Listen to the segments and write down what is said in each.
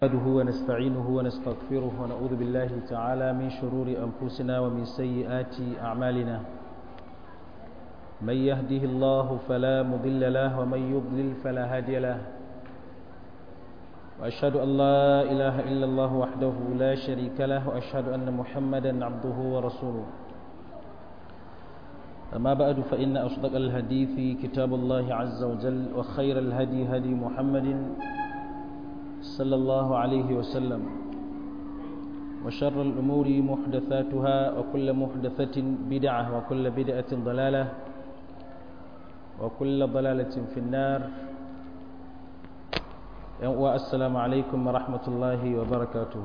نحمده ونستعينه ونستغفره ونعوذ بالله تعالى من شرور أنفسنا ومن سيئات أعمالنا من يهده الله فلا مضل له ومن يضلل فلا هادي له وأشهد أن لا إله إلا الله وحده لا شريك له وأشهد أن محمدا عبده ورسوله أما بعد فإن أصدق الحديث كتاب الله عز وجل وخير الهدي هدي محمد صلى الله عليه وسلم وشر الأمور محدثاتها وكل محدثة بدعة وكل بدعة ضلالة وكل ضلالة في النار والسلام عليكم ورحمة الله وبركاته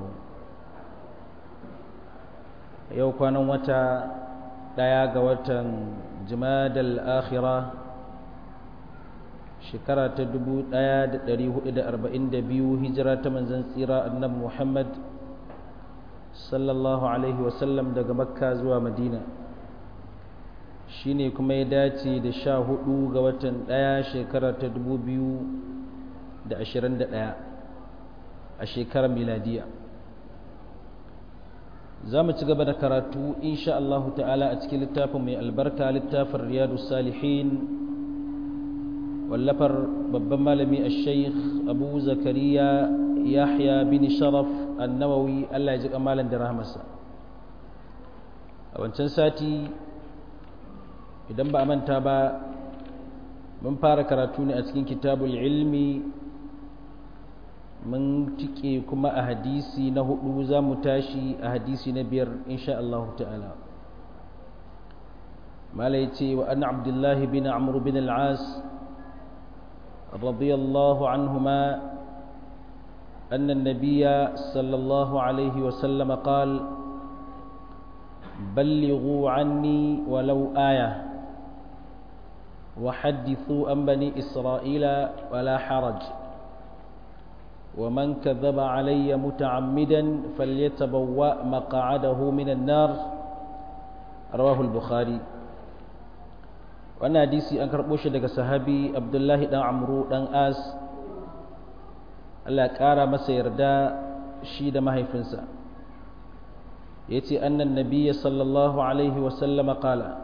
yau kwanan wata ɗaya ga watan jimadal akhira shekara ta 1442 hijira ta manzan tsira annabi Muhammad sallallahu alaihi wasallam daga makka zuwa madina shine kuma ya dace da sha hudu ga watan ɗaya shekara ta 2021 a shekarar miladiya za mu ci gaba da karatu insha Allah ta'ala a cikin littafin mai albarka littafin riyadu salihin wallafar babban malami a sheikh abu zakariya yahya bin sharaf annawawi allah ya ji kamalan da rahmasa a wancan sati idan ba a manta ba mun fara karatu ne a cikin kitabul ilmi mun tike kuma a hadisi na hudu za mu tashi a hadisi na biyar insha Allah ta'ala mala ya ce wa an abdullahi bin amur bin al'as رضي الله عنهما أن النبي صلى الله عليه وسلم قال بلغوا عني ولو آية وحدثوا عن بني إسرائيل ولا حرج ومن كذب علي متعمدا فليتبوأ مقعده من النار رواه البخاري wannan hadisi an karɓo shi daga sahabi abdullahi ɗan amru ɗan as allah ƙara masa yarda shi da mahaifinsa ya ce annan nabiya sallallahu alaihi wasallama ƙala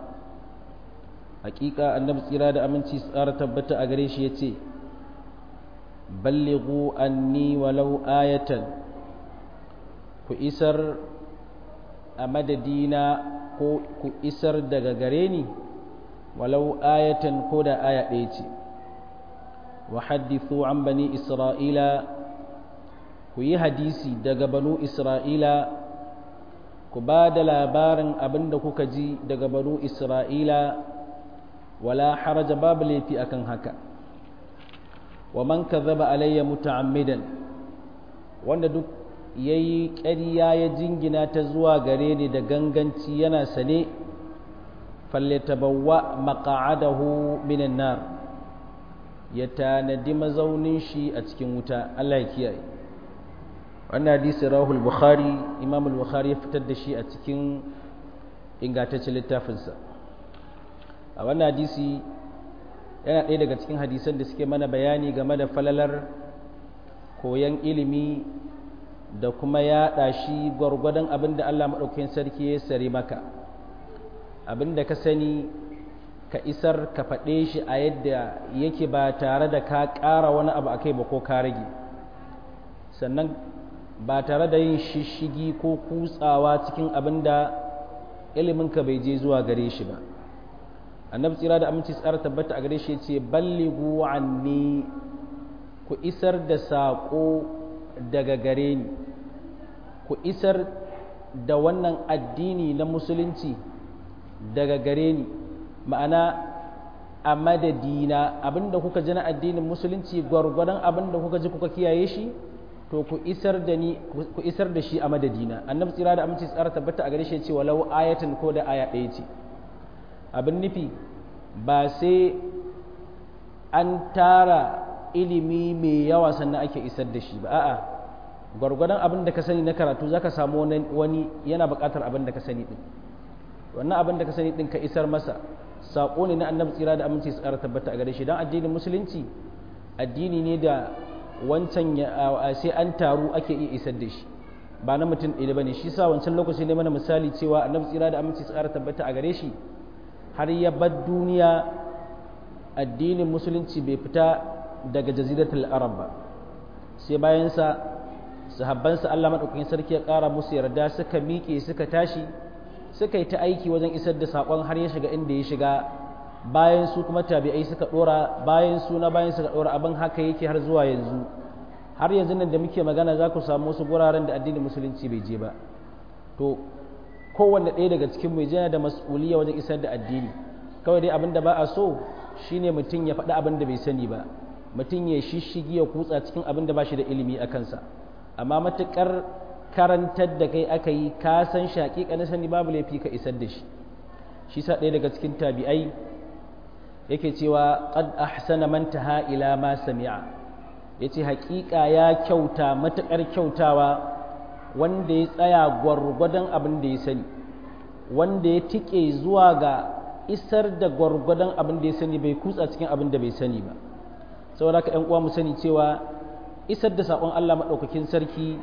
hakika annabi tsira da aminci tsara tabbata a gare shi ya ce ballighu anni walau ayatan ku isar a madadina ko ku isar daga gare ni walau ayatan ko da aya ɗaya ce wa haddithu an bani isra'ila ku yi hadisi daga banu isra'ila ku ba da labarin abin da kuka ji daga banu isra'ila wala haraja babu laifi akan haka wa man kadhaba alayya muta'ammidan wanda duk yayi ƙarya ya jingina ta zuwa gare ni da ganganci yana sane falyatabawwa maq'adahu minan nar ya tanadi mazaunin shi a cikin wuta Allah ya kiyaye wannan hadisi rahul bukhari imam al-bukhari ya fitar da shi a cikin ingantaccen littafinsa a wannan hadisi yana ɗaya daga cikin hadisan da suke mana bayani game da falalar koyon ilimi da kuma yaɗa shi gwargwadon abin da Allah maɗaukakin sarki ya sare maka abin da ka sani ka isar ka faɗe shi a yadda yake ba tare da ka ƙara wani abu a kai ba ko ka rage sannan ba tare da yin shishigi ko kutsawa cikin abin da iliminka bai je zuwa gare shi ba annabi tsira da aminci tsara tabbata a gare shi ce ballighu anni ku isar da saƙo daga gare ni ku isar da wannan addini na musulunci daga gare ni ma'ana a madadina abinda kuka ji na addinin musulunci gwargwadon abinda kuka ji kuka kiyaye shi to ku isar da ni ku isar da shi a madadina annabi tsira da aminci tsara tabbata a gare shi ce walau ayatan ko da aya ɗaya ce abin nufi ba sai an tara ilimi mai yawa sannan ake isar da shi ba a'a gwargwadon abin da ka sani na karatu zaka samu wani yana buƙatar abin da ka sani din wannan abin da ka sani din ka isar masa saƙo ne na annabi tsira da aminci tsara tabbata a gare shi don addinin musulunci addini ne da wancan sai an taru ake iya isar da shi ba na mutum ɗaya bane shi sa wancan lokaci ne mana misali cewa annabi tsira da aminci tsara tabbata a gare shi har ya bar duniya addinin musulunci bai fita daga jaziratul arab ba sai bayan sa sahabbansa Allah madaukakin sarki ya ƙara musu yarda suka miƙe suka tashi suka yi ta aiki wajen isar da saƙon har ya shiga inda ya shiga bayan su kuma tabi'ai suka ɗora bayan su na bayan suka ɗora abin haka yake har zuwa yanzu har yanzu nan da muke magana za ku samu wasu guraren da addinin musulunci bai je ba to kowanne ɗaya daga cikin mai yana da mas'uliyya wajen isar da addini kawai dai abin da ba a so shine mutum ya faɗi abin da bai sani ba mutum ya shishigi ya kutsa cikin abin da ba shi da ilimi a kansa amma matuƙar karantar da kai aka yi ka san shi na sani babu laifi ka isar da shi shi sa ɗaya daga cikin tabi'ai yake cewa qad ahsana man taha ila ma sami'a yace haƙiƙa ya kyauta matuƙar kyautawa wanda ya tsaya gwargwadon abin da ya sani wanda ya tike zuwa ga isar da gwargwadon abin da ya sani bai kutsa cikin abin da bai sani ba saboda haka ƴan uwa mu sani cewa isar da saƙon Allah maɗaukakin sarki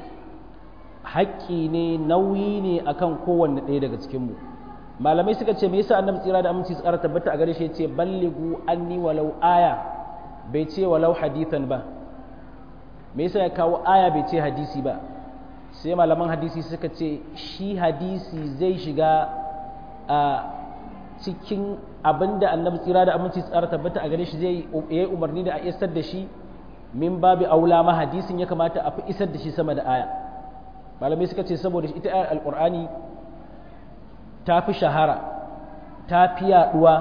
haƙƙi ne nauyi ne akan kowanne ɗaya daga cikinmu malamai suka ce me yasa annabi tsira da aminci tsara tabbata a gare shi yace ballighu anni walau aya bai ce walau hadithan ba me yasa ya kawo aya bai ce hadisi ba sai malaman hadisi suka ce shi hadisi zai shiga a cikin abinda annabi tsira da aminci tsara tabbata a gare shi zai yi umarni da a isar da shi min babu aula ma hadisin ya kamata a fi isar da shi sama da aya malamai suka ce saboda ita ayar alqur'ani ta fi shahara ta fi yaduwa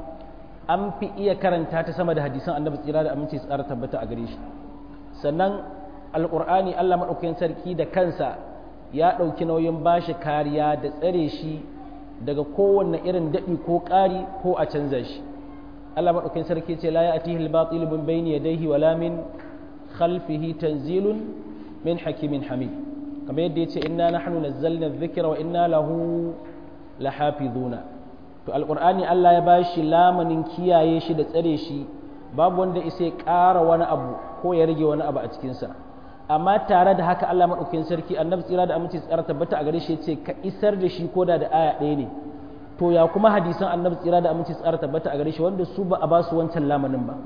an fi iya karanta ta sama da hadisan annabi tsira da aminci tsara tabbata a gare shi sannan alƙur'ani allah maɗaukakin sarki da kansa ya ɗauki nauyin bashi kariya da tsare shi daga kowanne irin daɗi ko ƙari ko a canza shi allah maɗaukakin sarki ce la ya'tihi al-batil min bayni yadayhi wala min khalfihi tanzilun min hakimin hamid kamar yadda yace inna nahnu nazzalna dhikra wa inna lahu lahafizuna to alqur'ani Allah ya bashi lamanin kiyaye shi da tsare shi babu wanda isa ya ƙara wani abu ko ya rage wani abu a cikinsa amma tare da haka Allah maɗaukakin sarki annabi tsira da aminci tsara tabbata a gare shi ya ce ka isar da shi ko da da aya ɗaya ne to ya kuma hadisan annabi tsira da aminci tsara tabbata a gare shi wanda su ba a ba su wancan lamanin ba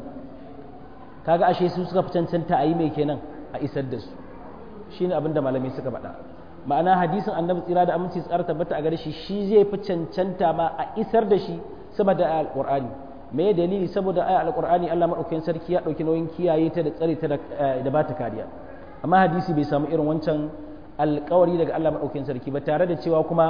kaga ashe su suka fi cancanta a yi mai kenan a isar da su shine abin da malamai suka faɗa ma'ana hadisin annabi tsira da aminci tsara tabbata a gare shi shi zai fi cancanta ma a isar da shi sama da alqur'ani me dalili saboda aya alqur'ani Allah madaukakin sarki ya dauki nauyin kiyaye ta da tsare ta da ba ta kariya amma hadisi bai samu irin wancan alƙawari daga Allah madaukakin sarki ba tare da cewa kuma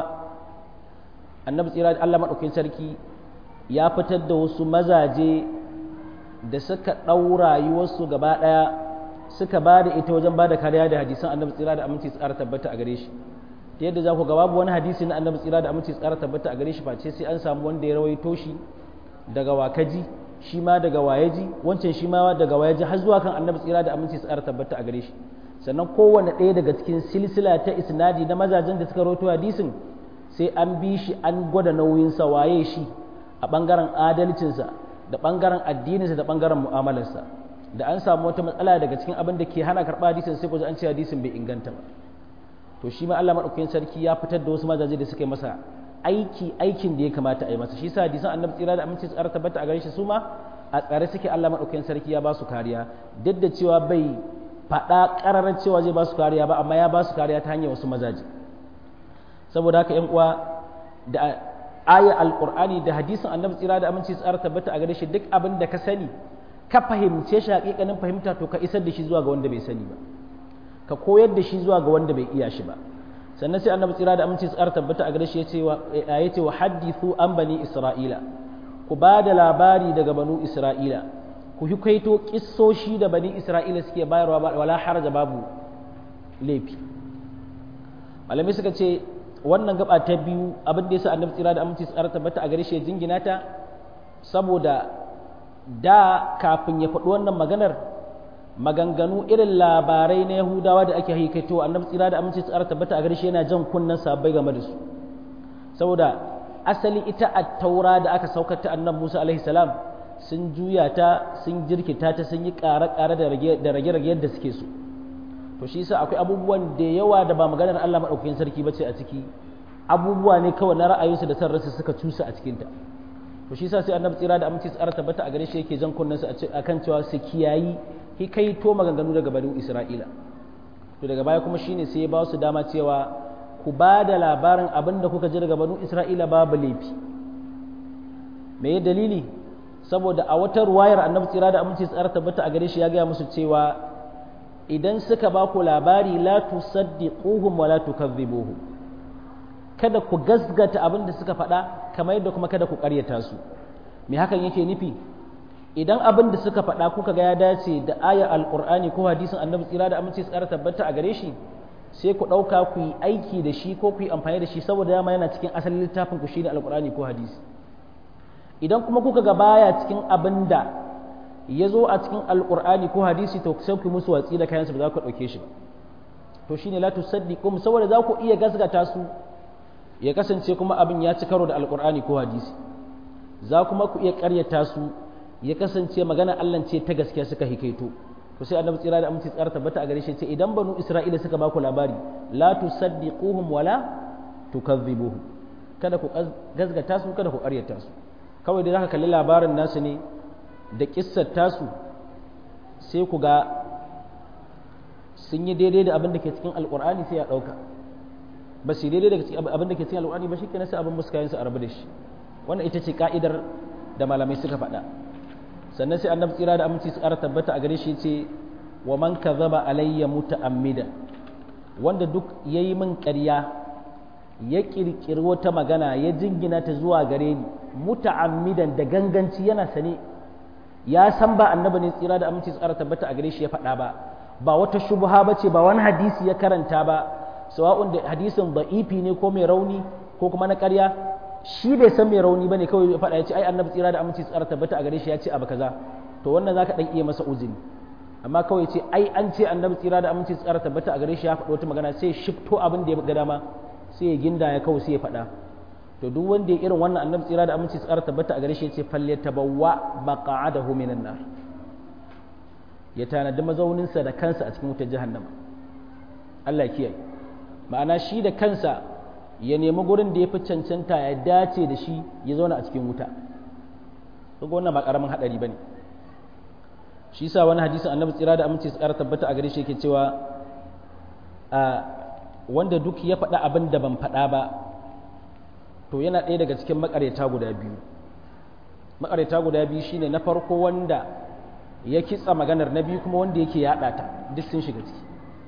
annabi tsira da Allah madaukakin sarki ya fitar da wasu mazaje da suka ɗau rayuwarsu gaba ɗaya suka ba da ita wajen ba da kariya da hadisan annabi tsira da aminci tsara tabbata a gare shi ta yadda za ku ga babu wani hadisi na annabi tsira da aminci tsara tabbata a gare shi face sai an samu wanda ya rawaito shi daga wakaji shi ma daga wayaji wancan shi ma daga wayaji har zuwa kan annabi tsira da aminci tsara tabbata a gare shi sannan kowanne ɗaya daga cikin silsila ta isnadi na mazajen da suka rawaito hadisin sai an bi shi an gwada nauyinsa waye shi a ɓangaren adalcinsa da ɓangaren addininsa da ɓangaren mu'amalarsa da an samu wata matsala daga cikin abin da ke hana karɓa hadisin sai ku an ce hadisin bai inganta ba to shi ma Allah madaukakin sarki ya fitar da wasu mazaje da suka yi masa aiki aikin da ya kamata a yi masa shi sa hadisan annabi tsira da aminci tsara tabbata a gare shi su ma a tsare suke Allah madaukakin sarki ya ba su kariya duk da cewa bai faɗa ƙararar cewa zai ba su kariya ba amma ya ba su kariya ta hanyar wasu mazaje saboda haka ƴan uwa da aya alqur'ani da hadisin annabi tsira da aminci tsara tabbata a gare shi duk abin da ka sani ka fahimce shi hakikanin fahimta to ka isar da shi zuwa ga wanda bai sani ba ka koyar da shi zuwa ga wanda bai iya shi ba sannan sai annabi tsira da aminci tsara tabbata a gare shi ya ce wa hadithu an bani isra'ila ku ba da labari daga banu isra'ila ku yi kaito kissoshi da bani isra'ila suke bayarwa wala haraja babu laifi malamai suka ce wannan gaba ta biyu abin da yasa annabi tsira da aminci tsara tabbata a gare shi ya jingina ta saboda da kafin ya faɗi wannan maganar maganganu irin labarai na yahudawa da ake haikaito annabi tsira da aminci tsara tabbata a gare shi yana jan kunnen sabbai game da su saboda asali ita a taura da aka saukar ta annabi musa alaihi salam sun juya ta sun jirkita ta sun yi ƙare-ƙare da rage-rage yadda suke so to shi yasa akwai abubuwan da yawa da ba maganar Allah maɗaukakin sarki ba ce a ciki abubuwa ne kawai na ra'ayinsu da san rasu suka cusa a cikinta to shi yasa sai annabi tsira da aminci tsara tabbata a gare shi yake jan kunnen su akan cewa su kiyayi hikaito maganganu daga bani Isra'ila to daga baya kuma shine sai ya ba su dama cewa ku ba da labarin abin da kuka ji daga banu Isra'ila babu laifi me dalili saboda a wata ruwayar annabi tsira da aminci tsara tabbata a gare shi ya gaya musu cewa idan suka ba ku labari la tusaddiquhum wa la tukadhibuhum kada ku gasgata abin da suka faɗa kamar yadda kuma kada ku ƙaryata su me hakan yake nufi idan abin da suka faɗa kuka ga ya dace da ayar alƙur'ani ko hadisin annabi tsira da aminci tsara tabbata a gare shi sai ku ɗauka ku yi aiki da shi ko ku yi amfani da shi saboda dama yana cikin asalin littafin ku shine alƙur'ani ko hadisi idan kuma kuka ga baya cikin abin da ya zo a cikin alƙur'ani ko hadisi to sai ku musu watsi da kayansu ba za ku ɗauke shi ba to shine la tusaddiqum saboda za ku iya gasgata su ya kasance kuma abin ya ci karo da alƙur'ani ko hadisi za kuma ku iya ƙaryata su ya kasance magana Allah ce ta gaskiya suka hikaito to sai annabi tsira da aminci tsara tabbata a gare shi ce idan banu isra'ila suka baku labari la tusaddiquhum wala tukadhibuhum kada ku gazgata su kada ku ƙaryata su kawai dai zaka kalli labarin nasu ne da kissar tasu sai ku ga sun yi daidai da abin da ke cikin alqur'ani sai ya dauka ba su daidai da abin da ke cikin alqur'ani ba shikenan sai abin muskayin su a rabu da shi wannan ita ce ka'idar da malamai suka faɗa sannan sai annabi tsira da aminci su ƙara tabbata a gare shi ce wa man kadhaba alayya muta'ammida wanda duk yayi min ƙarya ya kirkiri wata magana ya jingina ta zuwa gare ni muta'ammidan da ganganci yana sane ya san ba annabi ne tsira da aminci su ƙara tabbata a gare shi ya faɗa ba ba wata shubha bace ba wani hadisi ya karanta ba sawa'un da hadisin da'ifi ne ko mai rauni ko kuma na ƙarya shi bai san mai rauni bane kawai ya faɗa ya ce ai annabi tsira da aminci tsara tabbata a gare shi ya ce abu kaza to wannan zaka dan iya masa uzuri amma kawai ce ai an ce annabi tsira da aminci tsara tabbata a gare shi ya faɗa wata magana sai shifto abin da ya ga dama sai ya ginda ya kawai sai ya faɗa to duk wanda ya irin wannan annabi tsira da aminci tsara tabbata a gare shi ya ce falyatabawwa maq'adahu minan nar ya tanadi mazauninsa da kansa a cikin wutar jahannama Allah ya kiyaye ma'ana shi da kansa ya nemi gurin da ya fi cancanta ya dace da shi ya zauna a cikin wuta kaga wannan ba karamin hadari bane shi yasa wani hadisin annabi tsira da aminci tsara tabbata a gare shi yake cewa a wanda duk ya faɗa abin da ban faɗa ba to yana ɗaya daga cikin makareta guda biyu makareta guda biyu shine na farko wanda ya kitsa maganar na biyu kuma wanda yake yaɗa ta duk sun shiga ciki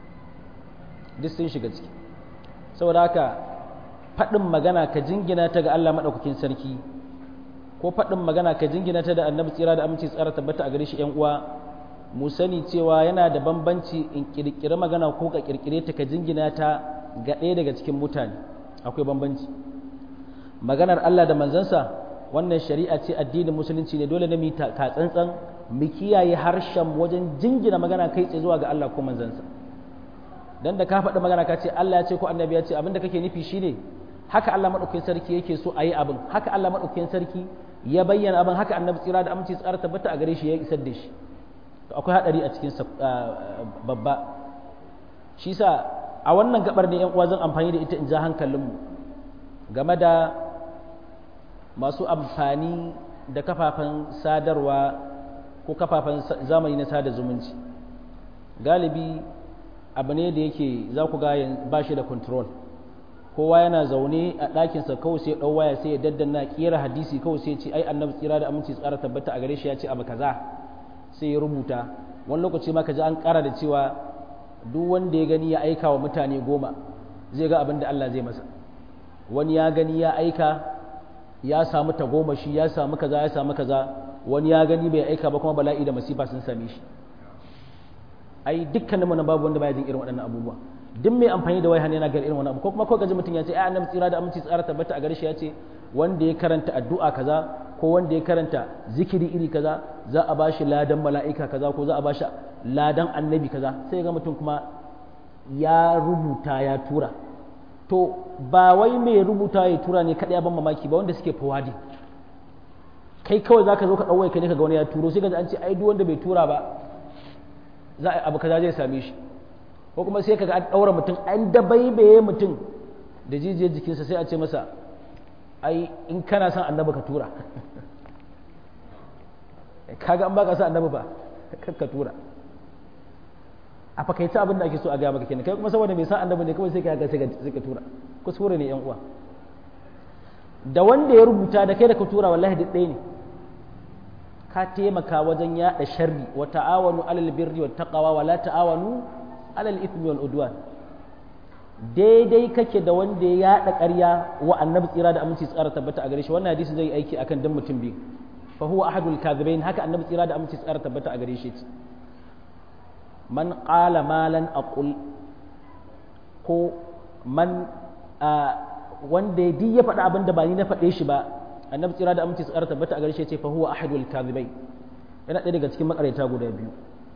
duk sun shiga ciki saboda haka faɗin magana ka jingina ta ga Allah maɗaukakin sarki ko faɗin magana ka jingina ta da annabi tsira da aminci tsara tabbata a gare shi ‘yan uwa mu sani cewa yana da bambanci in ƙirƙiri magana ko ka ƙirƙire ta ka jingina ta ga ɗaya daga cikin mutane akwai bambanci maganar Allah da manzansa wannan shari'a ce addinin musulunci ne dole ne mu ka tsantsan mu kiyaye harshen wajen jingina magana kai tsaye zuwa ga Allah ko manzansa dan da ka faɗi magana ka ce Allah ya ce ko annabi ya ce abinda kake nufi shine haka Allah maɗaukakin sarki yake so a yi abin haka Allah maɗaukakin sarki ya bayyana abin haka annabi tsira da aminci tsara tabbata a gare shi ya isar da shi to akwai haɗari a cikin babba shi sa a wannan gabar ne yan uwa zan amfani da ita in ja hankalinmu game da masu amfani da kafafen sadarwa ko kafafen zamani na sada zumunci galibi abu ne da yake za ku ga ba shi da control kowa yana zaune a ɗakinsa kawai sai ɗau waya sai ya daddanna ƙera hadisi kawai sai ce ai annabi tsira da aminci tsara tabbata a gare shi ya ce abu kaza sai ya rubuta wani lokaci ma ka ji an ƙara da cewa duk wanda ya gani ya aika wa mutane goma zai ga abin da Allah zai masa wani ya gani ya aika ya samu tagomashi ya samu kaza ya samu kaza wani ya gani bai aika ba kuma bala'i da masifa sun same shi ai dukkanin mu babu wanda baya jin irin waɗannan abubuwa duk mai amfani da waya yana ga irin wannan abu ko kuma ko gaji mutum ya ce ai annabi tsira da aminci tsara tabbata a gare shi ya ce wanda ya karanta addu'a kaza ko wanda ya karanta zikiri iri kaza za a bashi ladan mala'ika kaza ko za a bashi ladan annabi kaza sai ga mutum kuma ya rubuta ya tura to ba wai mai rubuta ya tura ne kadai ban mamaki ba wanda suke fawadi kai kawai zaka zo ka ɗauwai ka ne ka ga wani ya turo sai ka ji an ce ai duk wanda bai tura ba za a abu kaza zai same shi ko kuma sai ka ga an ɗaura mutum an dabaibaye mutum da jijiyar jikinsa sai a ce masa ai in kana son annabi ka tura kaga an baka son annabi ba ka tura a fakaice abin da ake so a gaya maka kenan kai kuma saboda mai san annabi ne kawai sai ka ga sai ka tura kuskure ne yan uwa da wanda ya rubuta da kai da ka tura wallahi duk ɗaya ne ka taimaka wajen yaɗa sharri wa ta'awanu alal birri wa taqwa wa la ta'awanu alal ithmi wal udwan daidai kake da wanda ya yaɗa ƙarya wa annabi tsira da aminci tsara tabbata a gare shi wannan hadisi zai aiki akan dan mutum biyu fa huwa ahadul kadhibain haka annabi tsira da aminci tsara tabbata a gare shi man qala malan aqul ko man wanda ya faɗa abin da ba ni na faɗe shi ba annabi tsira da aminci tsara tabbata a gare shi ce fa huwa ahadul kadhibain yana ɗaya daga cikin makareta guda biyu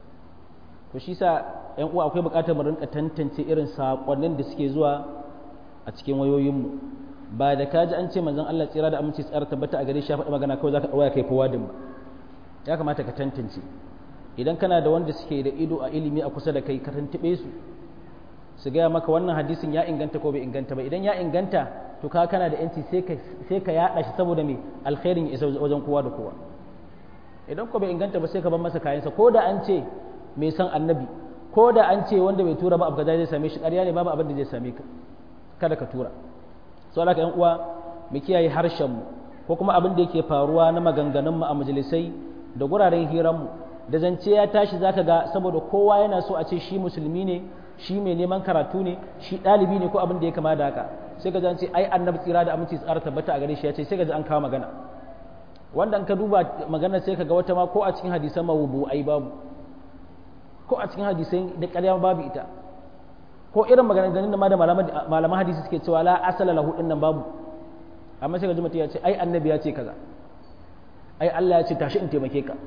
to shi sa yan uwa akwai buƙatar mu rinka tantance irin sakonnin da suke zuwa a cikin wayoyinmu ba da kaji an ce manzon Allah tsira da aminci tsara tabbata a gare shi ya faɗa magana kawai zaka ɗauka kai fawadin ba ya kamata ka tantance idan kana da wanda suke da ido a ilimi a kusa da kai ka tantube su su gaya maka wannan hadisin ya inganta ko bai inganta ba idan ya inganta to ka kana da yanci sai ka sai ka yada shi saboda me alkhairin ya isa wajen kowa da kowa idan ko bai inganta ba sai ka bar masa kayansa ko da an ce mai san annabi ko da an ce wanda bai tura ba abu kaza zai same shi ƙarya ne babu abin da zai same ka kada ka tura so alaka yan uwa mu kiyaye harshen mu ko kuma abin da yake faruwa na maganganun mu a majalisai da guraren hiran mu da zance ya tashi zaka ga saboda kowa yana so a ce shi musulmi ne shi mai neman karatu ne shi ɗalibi ne ko abin da ya kama da haka sai ka ce ai annabi tsira da aminci tsara tabbata a gare shi ya ce sai ka ji an kawo magana wanda an ka duba magana sai ka ga wata ma ko a cikin hadisan mawubu ai babu ko a cikin hadisai da ƙarya babu ita ko irin maganganun da ma da malaman hadisi suke cewa la asala lahu din nan babu amma sai ka ji mutum ya ce ai annabi ya ce kaza ai Allah ya ce tashi in taimake ka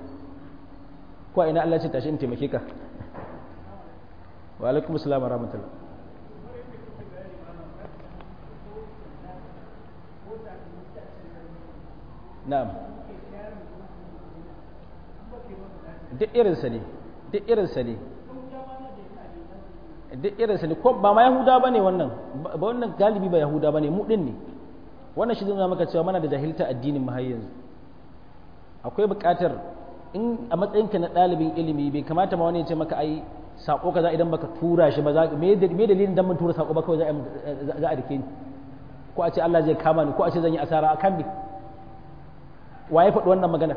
ko ina Allah ya ce tashi in taimake ka wa alaikum assalam wa rahmatullah na'am duk irinsa ne duk irinsa ne duk irinsa ne ko ba ma yahuda ba ne wannan ba wannan galibi ba yahuda ba ne mu ɗin ne wannan shi zai maka cewa mana da jahilta addinin mu har yanzu akwai buƙatar in a matsayinka na ɗalibin ilimi bai kamata ma wani ya ce maka ai sako kaza idan baka tura shi ba za me dalilin dan mun tura sako ba kawai za a rike ni ko a ce Allah zai kama ni ko a ce zan yi asara a kan ni waye faɗi wannan magana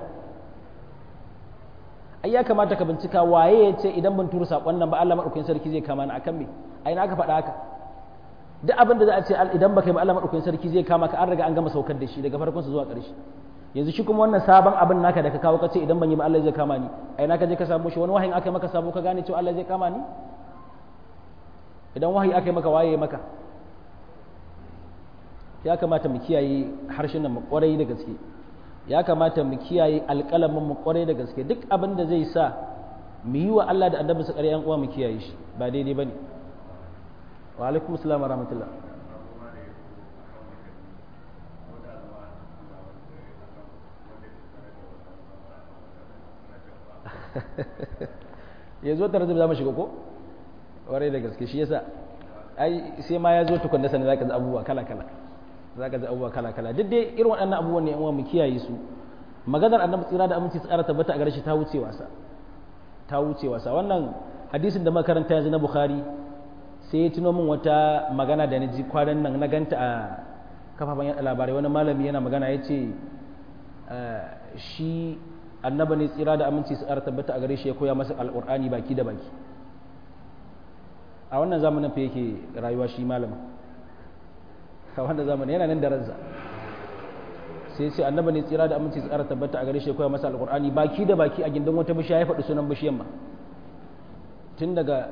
ai ya kamata ka bincika waye ya ce idan ban tura sakon nan ba Allah madaukakin sarki zai kama ni akan me ai na aka faɗa haka duk abin da za a ce idan baka yi ba Allah madaukakin sarki zai kama ka an riga an gama saukar da shi daga farkon sa zuwa ƙarshe yanzu shi kuma wannan sabon abin naka da ka kawo ka ce idan ban yi ba Allah zai kama ni ai na ka je ka samu shi wani wahayin aka maka sabo ka gane cewa Allah zai kama ni idan wahayi aka yi maka waye maka ya kamata mu kiyaye harshen nan mu kwarai da gaske ya kamata mu kiyaye alƙalamin mu kwarai da gaske duk abin da zai sa mu yi wa Allah da annabi su ƙaryan uwa mu kiyaye shi ba daidai bane wa alaikum assalam wa rahmatullah ya zo tare da za mu shiga ko warai da gaske shi yasa ai sai ma ya zo tukun da sanin zaka ji abubuwa kala kala zaka ji abubuwa kala kala duk dai irin waɗannan abubuwan ne yan uwa mu kiyaye su maganar annabi tsira da aminci tsara tabbata a gare shi ta wuce wasa ta wuce wasa wannan hadisin da makaranta yanzu na bukhari sai ya tuno min wata magana da na ji kwanan nan na ganta a kafafen yaɗa labarai wani malami yana magana ya ce shi annaba ne tsira da aminci su tabbata a gare shi ya koya masa alƙur'ani baki da baki a wannan zamanin fa yake rayuwa shi malamin a wannan zamanin yana nan da ransa sai ce annaba ne tsira da aminci su tabbata a gare shi ya koya masa alƙur'ani baki da baki a gindin wata bishiya ya faɗi sunan bishiyan ma tun daga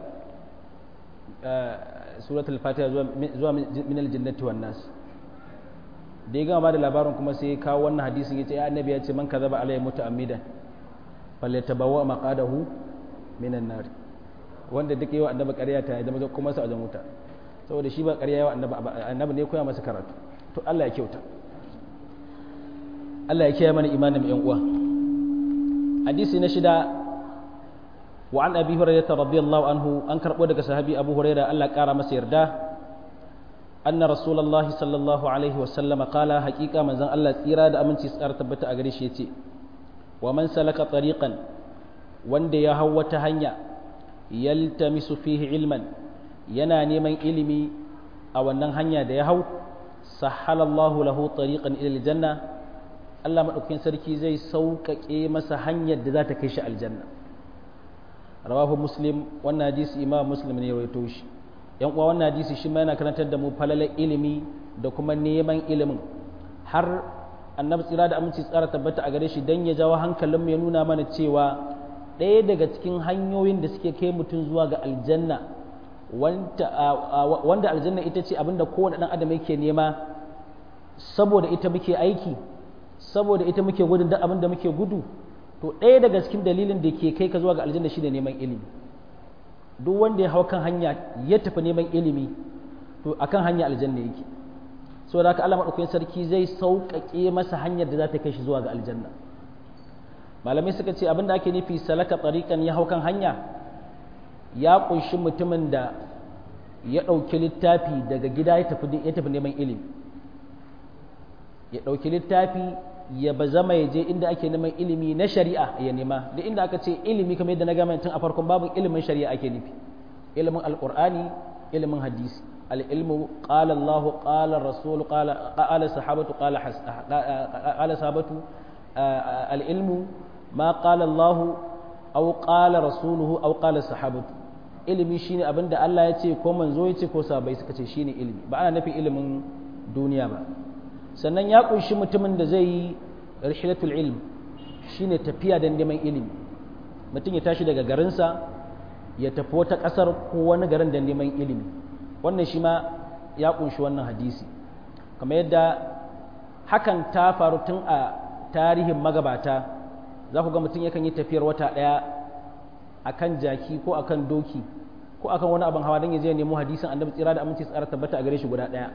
suratul fatiha zuwa min aljannati wan nas da ya gama ba da labarin kuma sai ya kawo wannan hadisin ya ce ya annabi ya ce man kaza ba alayhi muta'ammidan falyatabawa maqadahu minan nar wanda duk yawa annabi ƙarya ta ya zama kuma sa a wuta saboda shi ba ƙarya yawa annabi annabi ne koya masa karatu to Allah ya kyauta Allah ya kiyaye mana imanin yan uwa hadisi na shida wa an abi hurairah radiyallahu anhu an karbo daga sahabi abu hurairah Allah kara masa yarda anna rasulullahi sallallahu alaihi wa sallam qala haqiqa manzon Allah tsira da aminci tsara tabbata a gare shi yace wa man salaka tariqan wanda ya hau wata hanya yaltamisu fihi ilman yana neman ilimi a wannan hanya da ya hau sahalallahu lahu tariqan ila aljanna Allah madaukakin sarki zai sauƙaƙe masa hanyar da za ta kai shi aljanna rawahu muslim wannan hadisi imam muslim ne ya rawaito shi yan uwa wannan hadisi shi ma yana karantar da mu falalar ilimi da kuma neman ilimin har annabi tsira da aminci tsara tabbata a gare shi dan ya jawo hankalinmu ya nuna mana cewa ɗaya daga cikin hanyoyin da suke kai mutum zuwa ga aljanna wanda aljanna ita ce abinda kowane ɗan adam yake nema saboda ita muke aiki saboda ita muke gudun duk abin da muke gudu to ɗaya daga cikin dalilin da ke kai ka zuwa ga aljanna shine neman ilimi duk wanda ya hau kan hanya ya tafi neman ilimi to akan hanya aljanna yake saboda haka Allah madaukakin sarki zai sauƙaƙe masa hanyar da za ta kai shi zuwa ga aljanna malamai suka ce abin da ake nufi salaka tsarikan ya hau kan hanya ya ƙunshi mutumin da ya ɗauki littafi daga gida ya tafi neman ilimi ya ɗauki littafi ya ba zama ya je inda ake neman ilimi na shari'a ya nema da inda aka ce ilimi kamar yadda na gama tun a farkon babu ilimin shari'a ake nufi ilimin alƙur'ani ilimin hadisi al'ilmu ƙala Allah ƙala Rasul ƙala sahabatu ƙala sahabatu al'ilmu ma ƙala Allah au ƙala Rasuluhu au ƙala sahabatu ilimi shine abinda Allah ya ce ko manzo ya ce ko sabai suka ce shine ilimi ba ana nufin ilimin duniya ba sannan ya kunshi mutumin da zai yi rihilatul ilm shine tafiya don neman ilimi mutum ya tashi daga garinsa ya tafi wata ƙasar ko wani garin don neman ilimi wannan shi ma ya kunshi wannan hadisi kamar yadda hakan ta faru tun a tarihin magabata za ku ga mutum yakan yi tafiyar wata ɗaya akan jaki ko akan doki ko akan wani abin hawa don ya je nemo hadisin annabi tsira da aminci tsara tabbata a gare shi guda ɗaya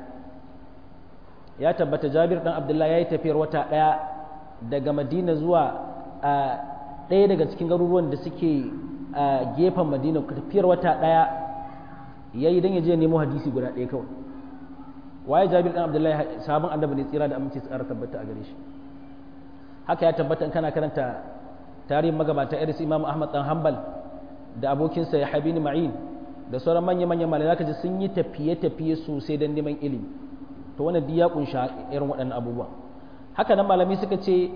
ya tabbata jabir dan abdullahi ya yi tafiyar wata ɗaya daga madina zuwa a ɗaya daga cikin garuruwan da suke a gefen madina tafiyar wata ɗaya ya yi don ya je nemo hadisi guda ɗaya kawai waye jabir dan abdullahi sabon annabi ne tsira da aminci tsara tabbata a gare shi haka ya tabbata in kana karanta tarihin magabata iris imam ahmad dan hanbal da abokinsa ya habini ma'in da sauran manya-manyan malai zaka ji sun yi tafiye-tafiye sosai don neman ilimi to wannan duk ya kunsha irin waɗannan abubuwa haka nan malami suka ce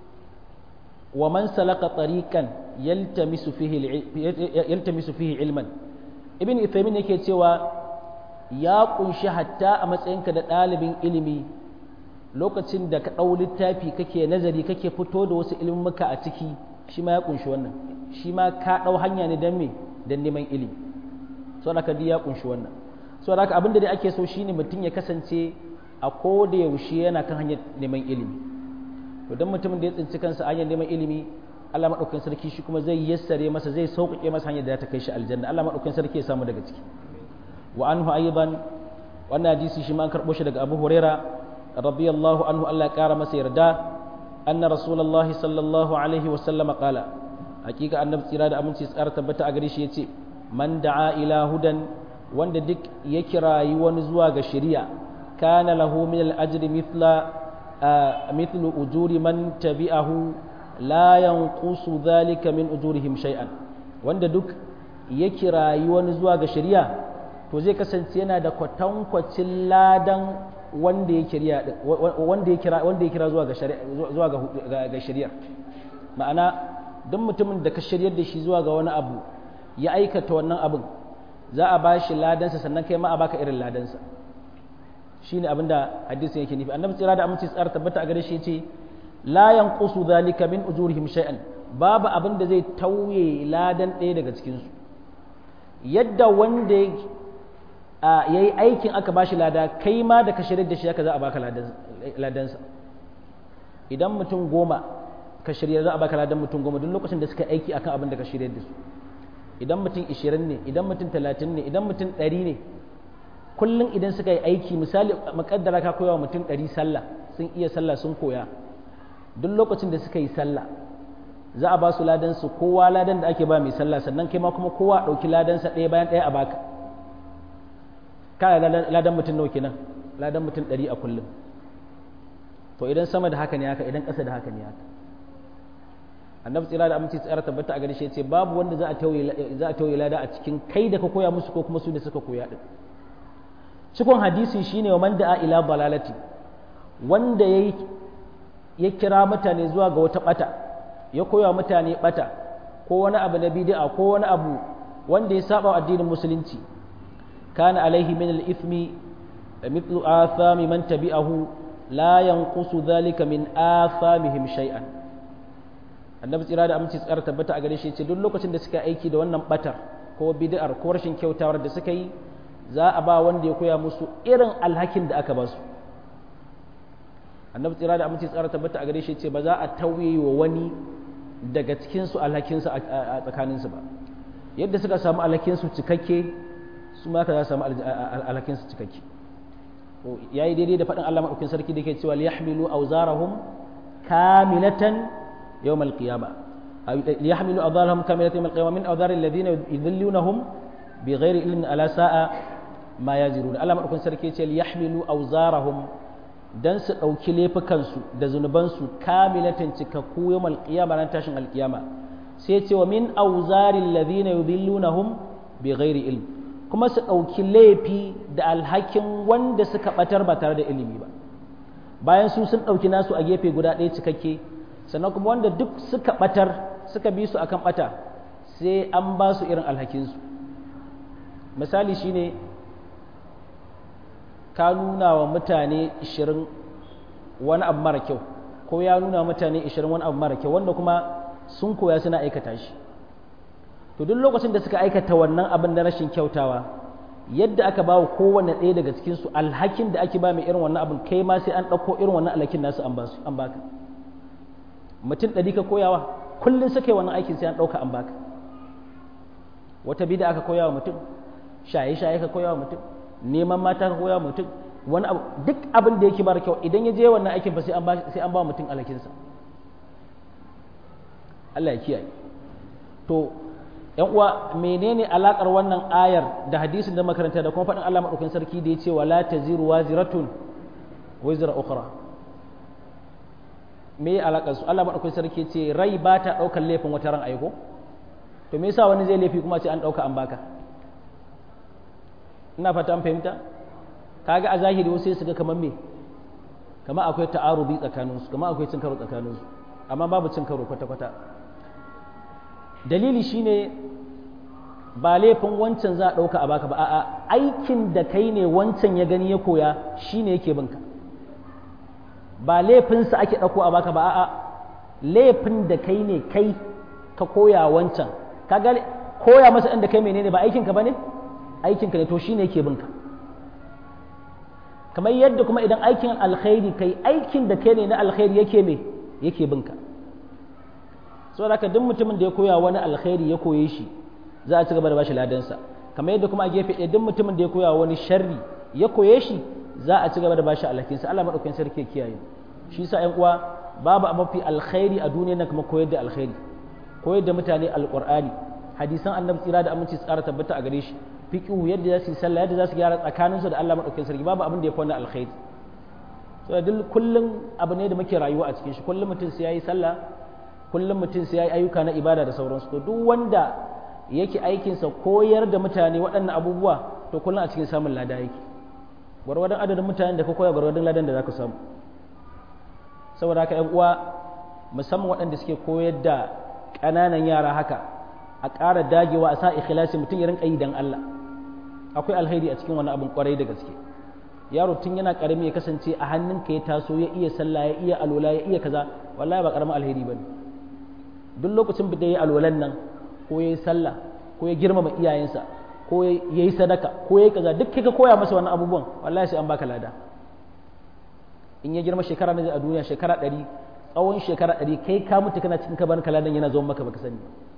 wa man salaka tariqan yaltamisu fihi yaltamisu fihi ilman ibn ithaymin yake cewa ya kunshi hatta a matsayinka da ɗalibin ilimi lokacin da ka ɗau littafi kake nazari kake fito da wasu ilmuka a ciki shi ma ya kunshi wannan shi ma ka ɗau hanya ne don me don neman ilimi so da ka ya kunshi wannan so da abin da dai ake so shine mutum ya kasance a ko da yaushe yana kan hanyar neman ilimi to don mutumin da ya tsinci kansa hanyar neman ilimi Allah madaukakin sarki shi kuma zai yassare masa zai sauƙaƙe masa hanyar da ta kai shi aljanna Allah madaukakin sarki ya samu daga ciki wa anhu aidan wannan hadisi shi ma an karɓo shi daga Abu Huraira radiyallahu anhu Allah ya ƙara masa yarda anna rasulullahi sallallahu alaihi wa sallama qala hakika annabi tsira da aminci tsara tabbata a gare shi yace man da'a ila hudan wanda duk ya kirayi wani zuwa ga shari'a kana lahu min al-ajri mithla mithlu ujuri man tabi'ahu la yanqusu dhalika min ujurihim shay'an wanda duk ya kirayi wani zuwa ga shari'a to zai kasance yana da kwatankwacin ladan wanda ya kira wanda ya kira wanda ya kira zuwa ga shari'a zuwa ga shari'a ma'ana duk mutumin da ka shiryar da shi zuwa ga wani abu ya aikata wannan abin za a ba shi ladansa sannan kai ma a baka irin ladansa shi ne abin da hadisin yake nufi annabi tsira da aminci tsara tabbata a gare shi ce la yanqusu zalika min ujurihim shay'an babu abin da zai tauye ladan ɗaya daga cikin su yadda wanda ya yi aikin aka ba shi lada kai ma da ka shirya da shi haka za a baka ladansa idan mutum goma ka shirya za a baka ladan mutum goma duk lokacin da suka aiki akan abin da ka shirya da su idan mutum ishirin ne idan mutum talatin ne idan mutum ɗari ne kullum idan suka yi aiki misali makaddara ka koya wa mutum ɗari sallah sun iya sallah sun koya duk lokacin da suka yi sallah za a ba su ladan su kowa ladan da ake ba mai sallah sannan kai ma kuma kowa ɗauki ladan sa ɗaya bayan ɗaya a baka kaya ladan mutum nawa kenan ladan mutum ɗari a kullum to idan sama da haka ne haka idan ƙasa da haka ne haka annabi tsira da aminci tsara tabbata a gare shi ce babu wanda za a tauye za a tauye lada a cikin kai da ka koya musu ko kuma su da suka koya din cikon hadisi shine wa man da'a ila balalati wanda yayi ya kira mutane zuwa ga wata bata ya koya mutane bata ko wani abu na bid'a ko wani abu wanda ya saba addinin musulunci kana alaihi min al-ithmi mithlu athami man tabi'ahu la yanqusu dhalika min athamihim shay'an annabi tsira da aminci tsara tabbata a gare shi ce duk lokacin da suka aiki da wannan batar ko bid'ar ko rashin kyautawar da suka yi za a ba wanda ya koya musu irin alhakin da aka ba su annabi tsira da aminci tsara tabbata a gare shi ce ba za a tauye wa wani daga cikin su alhakin su a tsakanin su ba yadda suka samu alhakin su cikakke su ma ka za su samu alhakin su cikakke yayi daidai da faɗin Allah madaukakin sarki da ke cewa liyahmilu awzarahum kamilatan يوم القيامة ليحملوا أوزارهم كاملة يوم القيامة من أوزار الذين يذلونهم بغير علم ألا ساء ما يزرون Allah madaukakin sarki yace liyahmilu awzarahum dan su dauki laifukansu da zunubansu kamilatan cikakku yawmal qiyama ran tashin alqiyama sai yace wa min awzaril ladina yudillunahum bighairi ilm kuma su dauki laifi da alhakin wanda suka batar ba tare da ilimi ba bayan su sun dauki nasu a gefe guda ɗaya cikakke sannan kuma wanda duk suka batar suka bi su akan bata sai an ba su irin alhakinsu misali shine ka nuna wa mutane 20 wani abu mara kyau ko ya nuna wa mutane 20 wani abu mara kyau wanda kuma sun koya suna aikata shi to duk lokacin da suka aikata wannan abin da rashin kyautawa yadda aka ba wa kowane ɗaya daga cikinsu alhakin da ake ba mai irin wannan abin kai ma sai an ɗauko irin wannan alhakin nasu an baka mutum ɗari ka koyawa kullum suka yi wannan aikin sai an ɗauka an baka wata bida aka koya wa mutum shaye-shaye ka koya wa mutum neman mata ka koya wa mutum wani abu duk abin da yake bar kyau idan ya je wannan aikin fa sai an ba sai an ba mutum alakinsa Allah ya kiyaye to yan uwa menene alakar wannan ayar da hadisin da makaranta da kuma faɗin Allah madaukakin sarki da ya ce wala taziru waziratun wizra ukhra me alakar su Allah madaukakin sarki ce rai ba ta daukar laifin wata ran aiko to me yasa wani zai laifi kuma ce an dauka an baka ina fata an fahimta kaga a zahiri wasu sai su ga kamar me kamar akwai ta'arubi tsakanin su kamar akwai cin karo tsakanin su amma babu cin karo kwata kwata dalili shine ba laifin wancan za a dauka a baka ba a'a aikin da kai ne wancan ya gani ya koya shine yake binka ba laifinsa ake ɗauko a baka ba a'a laifin da kai ne kai ka koya wancan ka ga koya masa ɗan da kai menene ba aikinka ba ne aikinka ne to shi ne ke binka kamar yadda kuma idan aikin alkhairi kai aikin da kai ne na alkhairi yake me yake binka so da duk mutumin da ya koya wani alkhairi ya koye shi za a ci gaba da bashi ladansa kamar yadda kuma a gefe ɗaya duk mutumin da ya koya wani sharri ya koye shi za a ci gaba da bashi alhakinsa Allah madaukakin sarki ya kiyaye shi sa ƴan uwa babu a mafi alkhairi a duniya na kuma koyar da alkhairi koyar da mutane alqur'ani hadisan annabi tsira da aminci tsara tabbata a gare shi fiqhu yadda za su yi sallah yadda za su gyara tsakaninsu da Allah madaukakin sarki babu abin da ya kwana alkhairi so da kullum abu ne da muke rayuwa a cikin shi kullum mutum sai yayi sallah kullum mutum sai yayi ayyuka na ibada da sauransu to duk wanda yake aikinsa koyar da mutane waɗannan abubuwa to kullum a cikin samun lada yake gwargwadon adadin mutanen da ka koya gwargwadon ladan da za ka samu saboda haka 'yan uwa musamman waɗanda suke koyar da ƙananan yara haka a ƙara dagewa a sa ikhlasi mutum ya rinka yi dan Allah akwai alheri a cikin wani abin kwarai da gaske yaro tun yana karami ya kasance a hannunka ya taso ya iya sallah ya iya alola ya iya kaza wallahi ba karamin alheri bane duk lokacin da ya alolan nan ko ya yi sallah ko ya girmama iyayensa ko ya yi sadaka ko ya yi kaza duk kika koya masa wannan abubuwan wallahi sai an baka lada in ya girma shekara na a duniya shekara ɗari tsawon shekara ɗari kai ka mutu kana cikin kabarin kaladan yana zuwa maka baka sani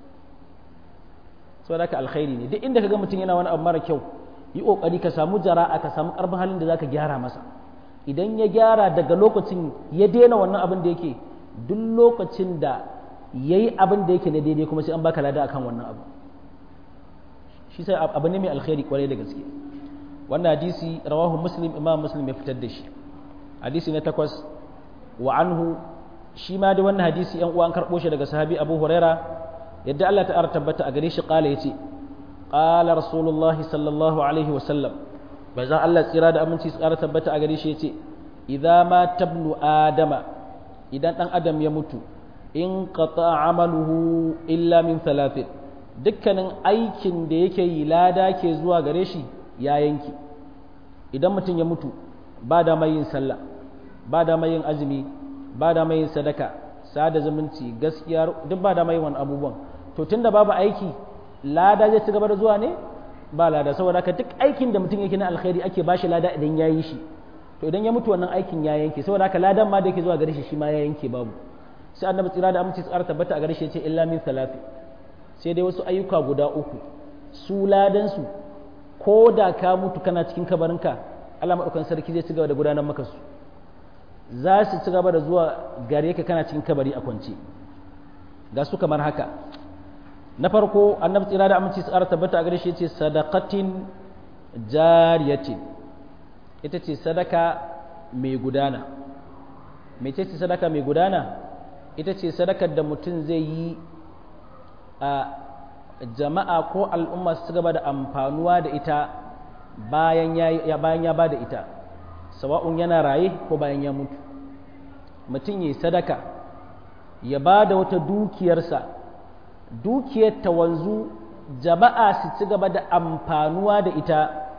so da alkhairi ne duk inda ka ga mutum yana wani abu mara kyau yi kokari ka samu jara'a ka samu karfin halin da zaka gyara masa idan ya gyara daga lokacin ya daina wannan abin da yake duk lokacin da yayi abin da yake na daidai kuma sai an baka lada akan wannan abu shi sai abu ne mai alkhairi kwarai da gaske wannan hadisi rawahu muslim imam muslim ya fitar da shi hadisi na takwas wa anhu shi ma da wannan hadisi yan uwa an karɓo shi daga sahabi abu huraira yadda Allah ta'ala tabbata a gare shi kala yace qala rasulullah sallallahu alaihi wa sallam bazan Allah tsira da aminci su ƙara tabbata a gare shi yace idza ma tabnu adama idan dan adam ya mutu in qata amaluhu illa min thalathin dukkanin aikin da yake yi lada ke zuwa gare shi ya yanki idan mutum ya mutu ba da mai yin sallah ba da mai yin azumi ba da mai yin sadaka sada zumunci gaskiya duk ba da mai wani abubuwan to tunda babu aiki lada zai ci gaba da zuwa ne ba lada saboda haka duk aikin da mutum yake na alkhairi ake ba shi lada idan ya yi shi to idan ya mutu wannan aikin ya yanke saboda haka ladan ma da yake zuwa gare shi shi ma ya yanke babu sai annabi tsira da aminci tsara tabbata a gare shi ya ce illa min salati sai dai wasu ayyuka guda uku su ladan su ko da ka mutu kana cikin kabarinka Allah madaukakin sarki zai ci gaba da gudanar maka su za su ci gaba da zuwa gare ka kana cikin kabari a kwance ga su kamar haka na farko annabi tsira da aminci tsara tabbata a gare shi yace sadaqatin jariyatin ita ce sadaka mai gudana mece ce sadaka mai gudana ita ce sadakar da mutum zai yi a jama'a ko al'umma su gaba da amfanuwa da ita bayan ya bayan ya ba da ita sawa'un yana raye ko bayan ya mutu mutum yi sadaka ya ba da wata dukiyarsa dukiyar ta wanzu jama'a su ci gaba da amfanuwa da ita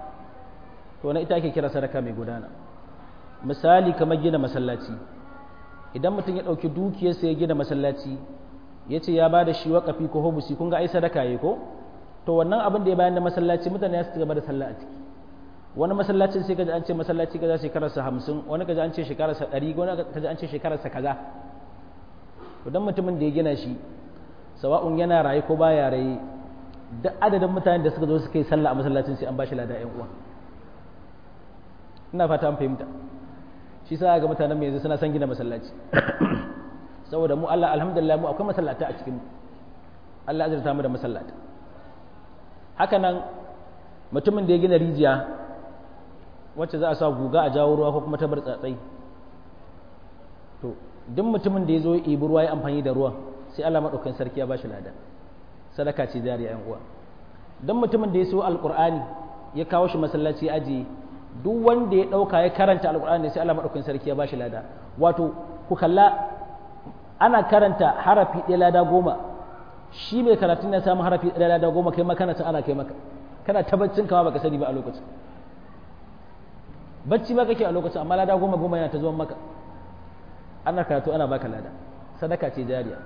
to na ita ake kira sadaka mai gudana misali kamar gina masallaci idan mutum ya ɗauki dukiyarsa ya gina masallaci ya ce ya ba da shi waƙafi ko hobusi kun ga ai sadaka ya ko to wannan abin da ya bayan da masallaci mutane ya su ci gaba da sallah a ciki wani masallacin sai kaji an ce masallaci kaza shekararsa hamsin wani kaji an ce shekararsa ɗari wani kaji an ce shekararsa kaza to dan mutumin da ya gina shi sawa'un yana raye ko baya raye duk adadin mutanen da suka zo suka yi sallah a masallacin sai an bashi lada ƴan uwa ina fata an fahimta shi sa ga mutanen mai yanzu suna son gina masallaci saboda mu Allah alhamdulillah mu akwai masallata a cikin Allah azurta mu da masallata haka nan mutumin da ya gina rijiya wacce za a sa guga a jawo ruwa ko kuma ta bar tsatsai to duk mutumin da ya zo ya ibi ruwa ya amfani da ruwan sai Allah maɗaukakin sarki ya bashi lada sadaka ce jariya yan uwa duk mutumin da ya so alqur'ani ya kawo shi masallaci ajiye duk wanda ya ɗauka ya karanta alqur'ani sai Allah maɗaukakin sarki ya bashi lada wato ku kalla ana karanta harafi ɗaya lada goma shi mai karatun ya samu harafi ɗaya lada goma kai ma kana ana kai maka kana tabbacin kama baka sani ba a lokacin bacci ba kake a lokacin amma lada goma goma yana ta zuwan maka ana karatu ana baka lada sadaka ce jariya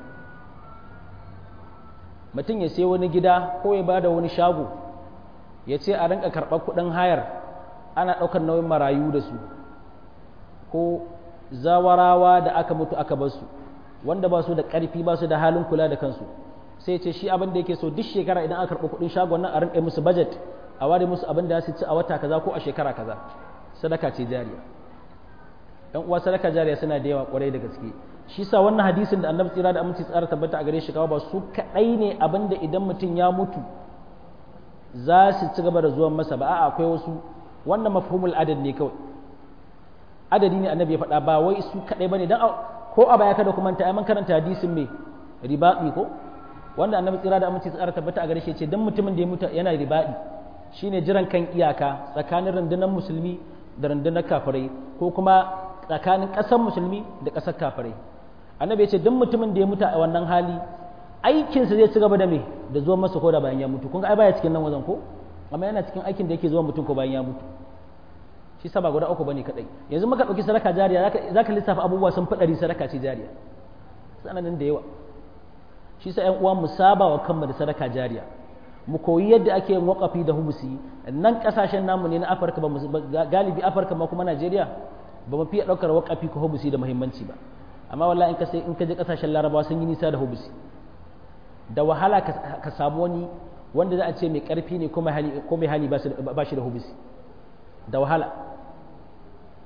mutum ya sai wani gida ko ya bada wani shago ya ce a rinka karɓar kuɗin hayar ana ɗaukar nauyin marayu da su ko zawarawa da aka mutu aka bar su wanda ba su da ƙarfi ba su da halin kula da kansu sai ce shi abin da yake so duk shekara idan aka karɓi kuɗin shagon nan a rinka musu budget a ware musu abin da su ci a wata kaza ko a shekara kaza sadaka ce jariya ɗan uwa sadaka jariya suna da yawa ƙwarai da gaske shi sa wannan hadisin da annabi tsira da aminci tsara tabbata a gare shi kawo ba su kaɗai ne abin da idan mutum ya mutu za su ci gaba da zuwan masa ba a'a akwai wasu wannan mafhumul adad ne kawai adadi ne annabi ya faɗa ba wai su kaɗai bane dan ko a baya kada kuma ta mun karanta hadisin me ribaɗi ko wanda annabi tsira da aminci tsara tabbata a gare shi ce dan mutumin da ya mutu yana ribaɗi shine jiran kan iyaka tsakanin rundunar musulmi da rundunar kafirai ko kuma tsakanin ƙasar musulmi da ƙasar kafirai annabi ya ce dan mutumin da ya mutu a wannan hali aikinsa zai ci gaba da me da zuwa masa ko da bayan ya mutu kun ga ai baya cikin nan wajen ko amma yana cikin aikin da yake zuwa mutum ko bayan ya mutu shi sa ba guda uku bane kadai yanzu muka dauki sadaka jariya zaka lissafa abubuwa sun fadari sadaka ce jariya sananin da yawa shi sa ƴan uwa mu saba wa kanmu da sadaka jariya mu koyi yadda ake yin waqafi da humusi nan kasashen namu ne na Afirka ba galibi Afirka ma kuma Najeriya ba mu fiye daukar waqafi ko humusi da muhimmanci ba amma wallahi in ka sai in ka je kasashen Larabawa sun yi nisa da humusi da wahala ka samu wani wanda za a ce mai karfi ne ko mai hali ba shi da humusi da wahala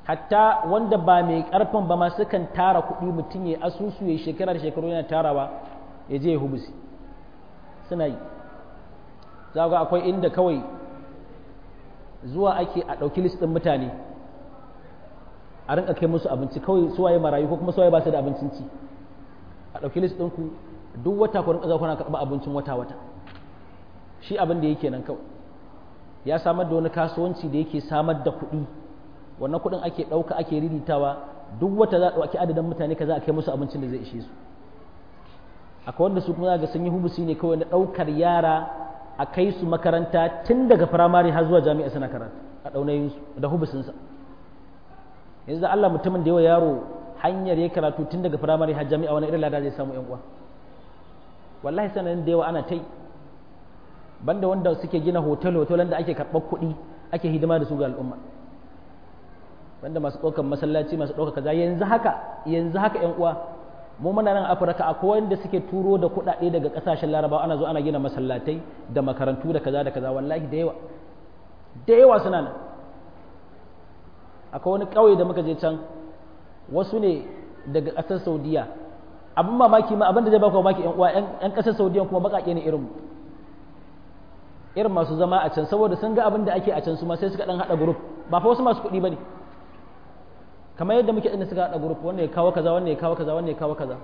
hatta wanda ba mai karfin ba ma sukan tara kuɗi mutum ya asusu ya shekara da shekaru yana tarawa ya je ya hubusi suna yi za ga akwai inda kawai zuwa ake a ɗauki list ɗin mutane a rinka kai musu abinci kawai suwaye marayu ko kuma suwaye ba su da abincin ci a ɗauki list ɗinku duk wata ku rinka kuna karɓa abincin wata wata shi abin da yake nan kawai ya samar da wani kasuwanci da yake samar da kuɗi wannan kuɗin ake ɗauka ake riritawa duk wata za a ɗauki adadin mutane ka za a kai musu abincin da zai ishe su akwai wanda su kuma ga sun yi hubusi ne kawai na ɗaukar yara a kai su makaranta tun daga firamare har zuwa jami'a suna karatu a ɗaunayinsu da hubusinsa yanzu da Allah mutumin da yawa yaro hanyar ya karatu tun daga firamare har jami'a wani irin lada zai samu yan uwa wallahi sanan da yawa ana tai banda wanda suke gina hotel hotel da ake karɓar kuɗi ake hidima da su ga al'umma banda masu ɗaukar masallaci masu ɗaukar kaza yanzu haka yanzu haka yan uwa mu muna nan afirka akwai wanda suke turo da kuɗaɗe daga ƙasashen larabawa ana zo ana gina masallatai da makarantu da kaza da kaza wallahi da yawa da yawa suna nan akwai wani ƙauye da muka je can wasu ne daga ƙasar saudiya abin mamaki ma abin da zai baka mamaki yan uwa yan ƙasar saudiya kuma baƙaƙe ne irin irin masu zama a can saboda sun ga abin da ake a can su ma sai suka dan haɗa group ba fa wasu masu kuɗi ba ne kamar yadda muke inda suka haɗa group wanda ya kawo kaza wanda ya kawo kaza wanda ya kawo kaza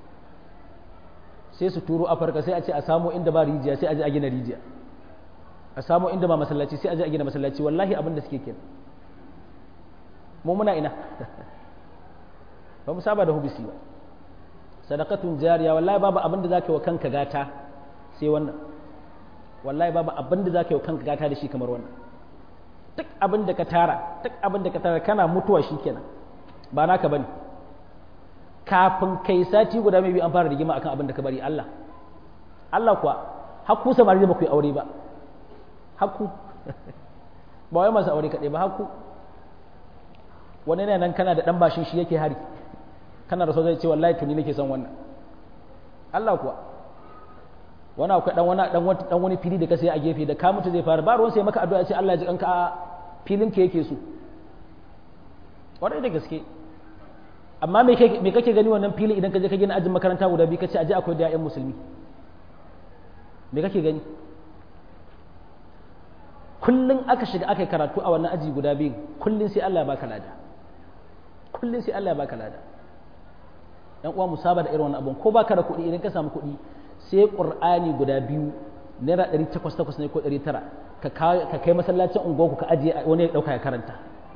sai su turo afirka sai a ce a samu inda ba rijiya sai a je a gina rijiya a samu inda ba masallaci sai a je a gina masallaci wallahi abin da suke kenan mu muna ina ba mu saba da hubisi ba sadaqatun jariya wallahi babu abin da zaka yi wa kanka gata sai wannan wallahi babu abin da zaka yi wa kanka gata da shi kamar wannan duk abin da ka tara duk abin da ka tara kana mutuwa shikenan ba naka bane kafin kai sati guda mai biyu an fara rigima akan abin da ka bari Allah Allah kuwa hakku samari da ba ku yi aure ba hakku ba wai masu aure kaɗai ba hakku wani ne nan kana da ɗan bashin shi yake hari kana da so zai ce wallahi tuni nake son wannan Allah kuwa wani akwai dan wani dan wani dan wani fili da ka sai a gefe da ka mutu zai fara ba ruwan sai maka addu'a ce Allah ya ji kanka a filin ka yake so kwarai da gaske amma me kake me kake gani wannan fili idan ka je ka gina ajin makaranta guda biyu kace aje akwai da ƴan musulmi me kake gani kullun aka shiga aka karatu a wannan aji guda biyu kullun sai Allah ya baka lada kullun sai Allah ya baka lada dan uwa musaba da irin wannan abun ko baka da kuɗi idan ka samu kuɗi sai qur'ani guda biyu naira ɗari takwas takwas ne ko ɗari tara ka kai masallacin unguwarku ka ajiye wani ya ɗauka ya karanta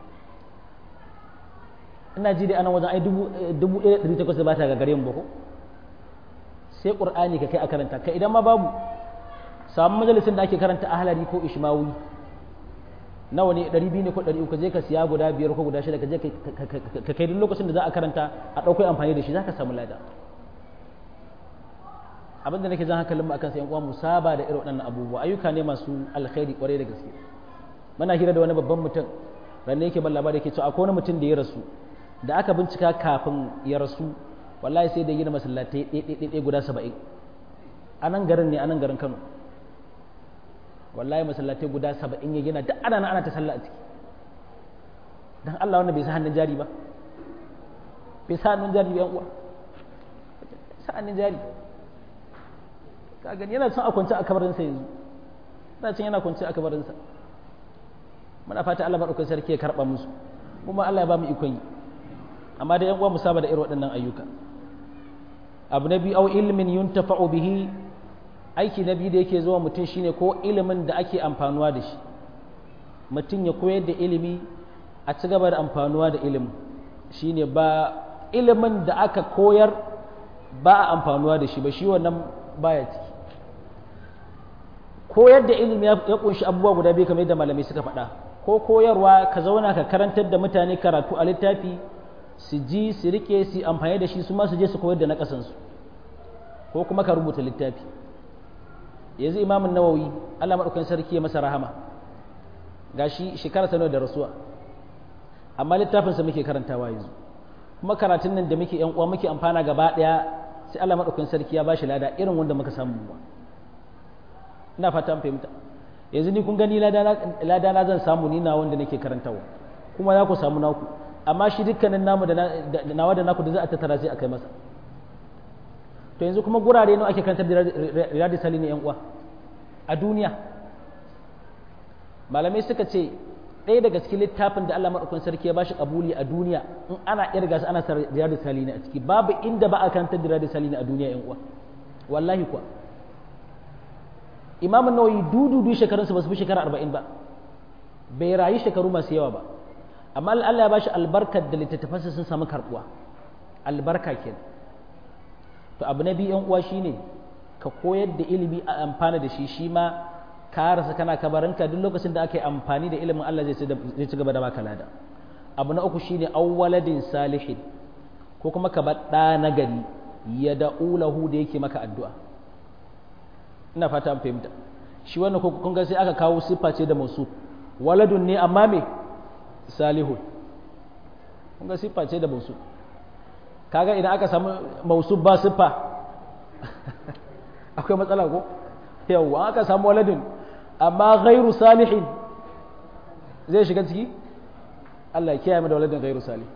ina ji dai anan wajen ai dubu ɗaya ɗari takwas da ba ta gagare mu ba ko sai qur'ani ka kai a karanta ka idan ma babu samu majalisin da ake karanta ahlari ko ishmawi nawa ne ɗari biyu ne ko ɗari uku je ka siya guda biyar ko guda shida ka je ka kai duk lokacin da za a karanta a ɗauko amfani da shi za ka samu lada abin da nake jan hankalin mu akan sai yan uwa musaba da irin waɗannan abubuwa ayyuka ne masu alkhairi kwarai da gaske muna hira da wani babban mutum ran yake ban labari yake cewa akwai wani mutum da ya rasu da aka bincika kafin ya rasu wallahi sai da gina masallatai ɗaiɗaiɗaiɗai guda saba'in a nan garin ne a nan garin kano wallahi masallatai guda saba'in ya gina duk ana ana ta sallah a ciki dan Allah wannan bai sa hannun jari ba bai sa hannun jari yan uwa sa hannun jari ka gani yana son a kwance a kabarinsa yanzu yana cin yana kwance a kabarinsa muna fata Allah maɗaukakin sarki ya karɓa musu kuma Allah ya ba mu ikon yi amma da yan uwa mu saba da irin waɗannan ayyuka abu na biyu au ilmin yuntafa'u bihi aiki na biyu da yake zuwa mutum shine ko ilimin da ake amfanuwa da shi mutum ya koyar da ilimi a ci gaba da amfanuwa da ilimin shine ba ilimin da aka koyar ba a amfanuwa da shi ba shi wannan baya ciki koyar da ilimi ya kunshi abubuwa guda biyu kamar yadda malamai suka faɗa ko koyarwa ka zauna ka karantar da mutane karatu a littafi su ji su rike su amfani da shi su ma su je su koyar da na ƙasansu ko kuma ka rubuta littafi yanzu imamun nawawi allah maɗaukan sarki ya masa rahama gashi shekara sanar da rasuwa amma littafinsa muke karantawa yanzu kuma karatun nan da muke yan uwa muke amfana gaba ɗaya sai allah maɗaukan sarki ya bashi lada irin wanda muka samu ba ina fata an fahimta yanzu ni kun gani lada na zan samu ni na wanda nake karantawa kuma za ku samu naku amma shi dukkanin namu da nawa da naku da za a tattara sai a kai masa to yanzu kuma gurare nawa ake kantar da riyadu sali ne yan uwa a duniya malamai suka ce ɗaya daga cikin littafin da Allah maɗaukakin sarki ya bashi kabuli a duniya in ana irga su ana sa riyadu sali ne a ciki babu inda ba a kantar da riyadu sali ne a duniya yan uwa wallahi kuwa imamun nawawi dududu shekarunsa ba su fi shekara arba'in ba bai rayu shekaru masu yawa ba amma Allah ya bashi albarkar da littattafansa sun samu karbuwa albarka kenan to abu na biyu yan uwa shine ka koyar da ilimi a amfana da shi shi ma ka rasa kana kabarinka duk lokacin da aka yi amfani da ilimin Allah zai ci gaba da baka lada abu na uku shine awwaladin salihin ko kuma ka bar ɗa na gari ya da'ulahu da yake maka addu'a ina fata an fahimta shi wannan ko kun ga sai aka kawo siffa ce da musu waladun ne amma me salihun kun ga siffa ce da musu kaga idan aka samu mausu ba siffa akwai matsala ko yawwa aka samu waladun amma ghairu salihin zai shiga ciki Allah ya kiyaye mu da waladun ghairu salih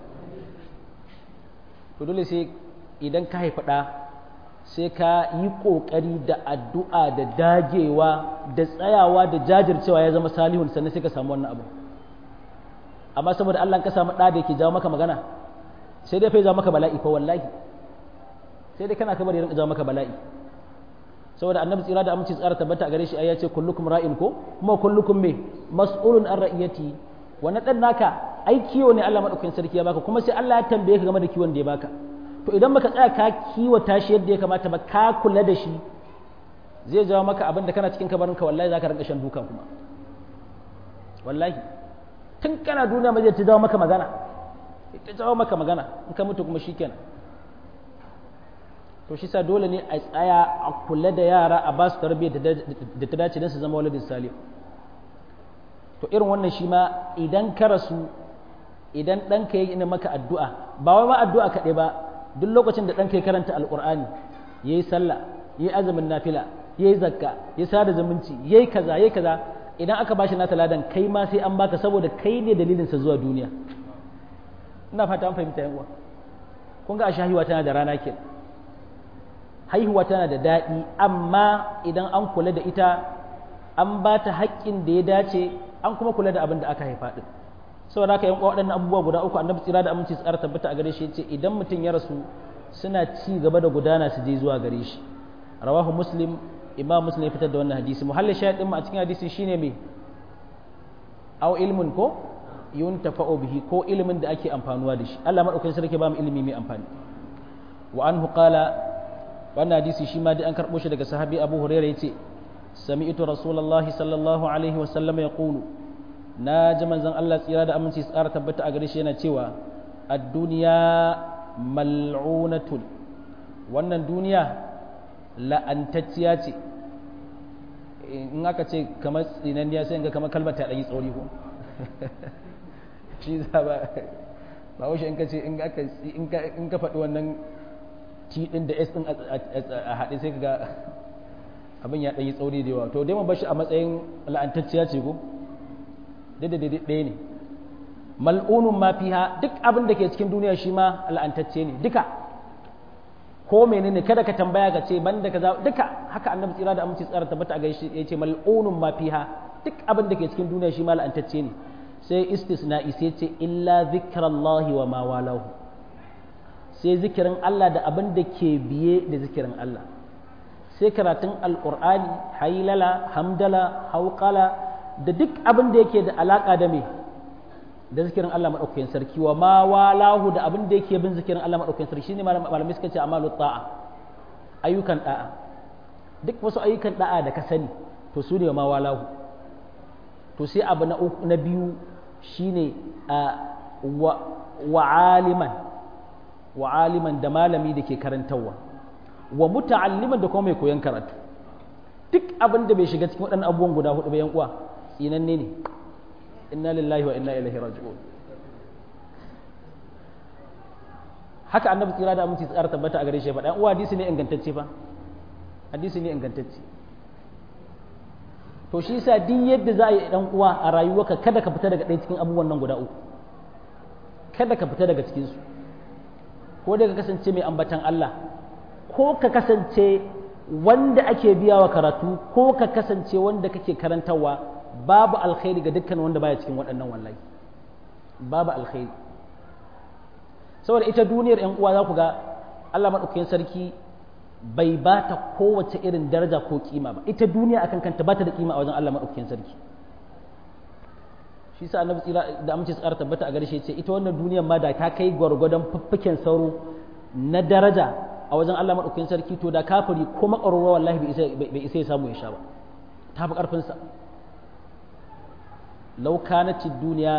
to dole sai idan ka haifa ɗa sai ka yi ƙoƙari da addu'a da dagewa da tsayawa da jajircewa ya zama salihun sannan sai ka samu wannan abu amma saboda Allah ka samu ɗa da yake jawo maka magana sai dai fa jawo maka bala'i fa wallahi sai dai kana kamar ya rinka jawo maka bala'i saboda annabi tsira da aminci tsara tabbata a gare shi ai ya ce kullukum ra'in ko kuma kullukum me mas'ulun an ra'iyati wannan dan naka ai kiwo ne Allah madaukakin sarki ya baka kuma sai Allah ya tambaye ka game da kiwon da ya baka to idan baka tsaya ka kiwata shi yadda ya kamata ba ka kula da shi zai jawo maka abin da kana cikin kabarinka wallahi zaka rinka shan duka kuma wallahi tun kana duniya ma zai ta jawo maka magana ta jawo maka magana in ka mutu kuma shikenan to shi sa dole ne a tsaya a kula da yara a ba su tarbiyyar da ta dace don su zama waladin salih to irin wannan shi ma idan ka rasu idan ɗanka ya yi maka addu'a ba wai ma addu'a kaɗai ba duk lokacin da ɗanka ya karanta alƙur'ani ya yi sallah ya yi azumin nafila ya yi zakka ya sada zumunci ya yi kaza ya yi kaza idan aka bashi nata ladan kai ma sai an baka saboda kai ne dalilinsa zuwa duniya ina fata an fahimta yan uwa kun ga a shahiwa tana da rana kenan haihuwa tana da daɗi amma idan an kula da ita an ba ta haƙƙin da ya dace an kuma kula da abin da aka haifa ɗin saboda haka yanko waɗannan abubuwa guda uku annabi tsira da aminci tsara tabbata a gare shi yace idan mutum ya rasu suna ci gaba da gudana su je zuwa gare shi rawahu muslim imam muslim ya fitar da wannan hadisi muhallin shahid din mu a cikin hadisi shine me aw ilmun ko yuntafa'u bihi ko ilimin da ake amfanuwa da shi Allah madaukakin sarki ba mu ilimi mai amfani wa anhu qala wannan hadisi shi ma dai an karɓo shi daga sahabi abu huraira ya ce sami'tu rasulullahi sallallahu alaihi wasallam ya ƙulu na ji manzon Allah tsira da aminci tsara tabbata a gare shi yana cewa ad-duniya mal'unatun wannan duniya la'antacciya ce in aka ce kamar tsinanniya sai ga kamar kalmar ta ɗanyi tsori ko shi za ba ba wuce in ka ce in ka faɗi wannan T ɗin da S ɗin a haɗe sai ka ga abin ya ɗanyi tsauri da yawa to dai mu bashi a matsayin la'antacciya ce ko duk da daidai ɗaya ne mal'unun ma fiha duk abin da ke cikin duniya shi ma la'antacce ne duka ko menene kada ka tambaya ka ce ban da kaza duka haka annabi tsira da aminci tsara tabbata a gaishe ya ce mal'unun ma fiha duk abin da ke cikin duniya shi ma la'antacce ne sai istisna'i sai ce illa zikrallahi wa ma walahu sai zikirin Allah da abin da ke biye da zikirin Allah sai karatun alƙur'ani hailala hamdala hauƙala da duk abin da yake da alaƙa da me da zikirin Allah maɗaukakin sarki wa ma walahu da abin da yake bin zikirin Allah maɗaukakin sarki shine malamai suka ce amalu ta'a ayyukan da'a duk wasu ayyukan da'a da ka sani to su ne wa ma walahu to sai abu na biyu shine wa aliman wa aliman da malami da ke karantarwa wa muta'alliman da kuma mai koyon karatu duk abin da bai shiga cikin waɗannan abubuwan guda hudu bayan uwa tsinanne ne inna lillahi wa inna ilaihi raji'un haka annabi tsira da aminci tsara tabbata a gare shi faɗa uwa hadisi ne ingantacce fa hadisi ne ingantacce to shi yasa duk yadda za a yi dan uwa a rayuwarka kada ka fita daga ɗaya cikin abubuwan nan guda uku kada ka fita daga cikinsu ko da ka kasance mai ambatan Allah ko ka kasance wanda ake biya wa karatu ko ka kasance wanda kake karantarwa babu alkhairi ga dukkan wanda baya cikin waɗannan wallahi babu alkhairi saboda ita duniyar yan uwa za ku ga Allah maɗaukakin sarki bai ba ta kowace irin daraja ko kima ba ita duniya akan kanta ba ta da kima a wajen Allah maɗaukakin sarki shi sa annabi tsira da amince tsara tabbata a garshe ce ita wannan duniyar ma da ta kai gwargwadon fuffuken sauro na daraja a wajen Allah maɗaukakin sarki to da kafiri ko makararwa wallahi bai isa ya samu ya sha ba ta fi ƙarfinsa law kanat ad-dunya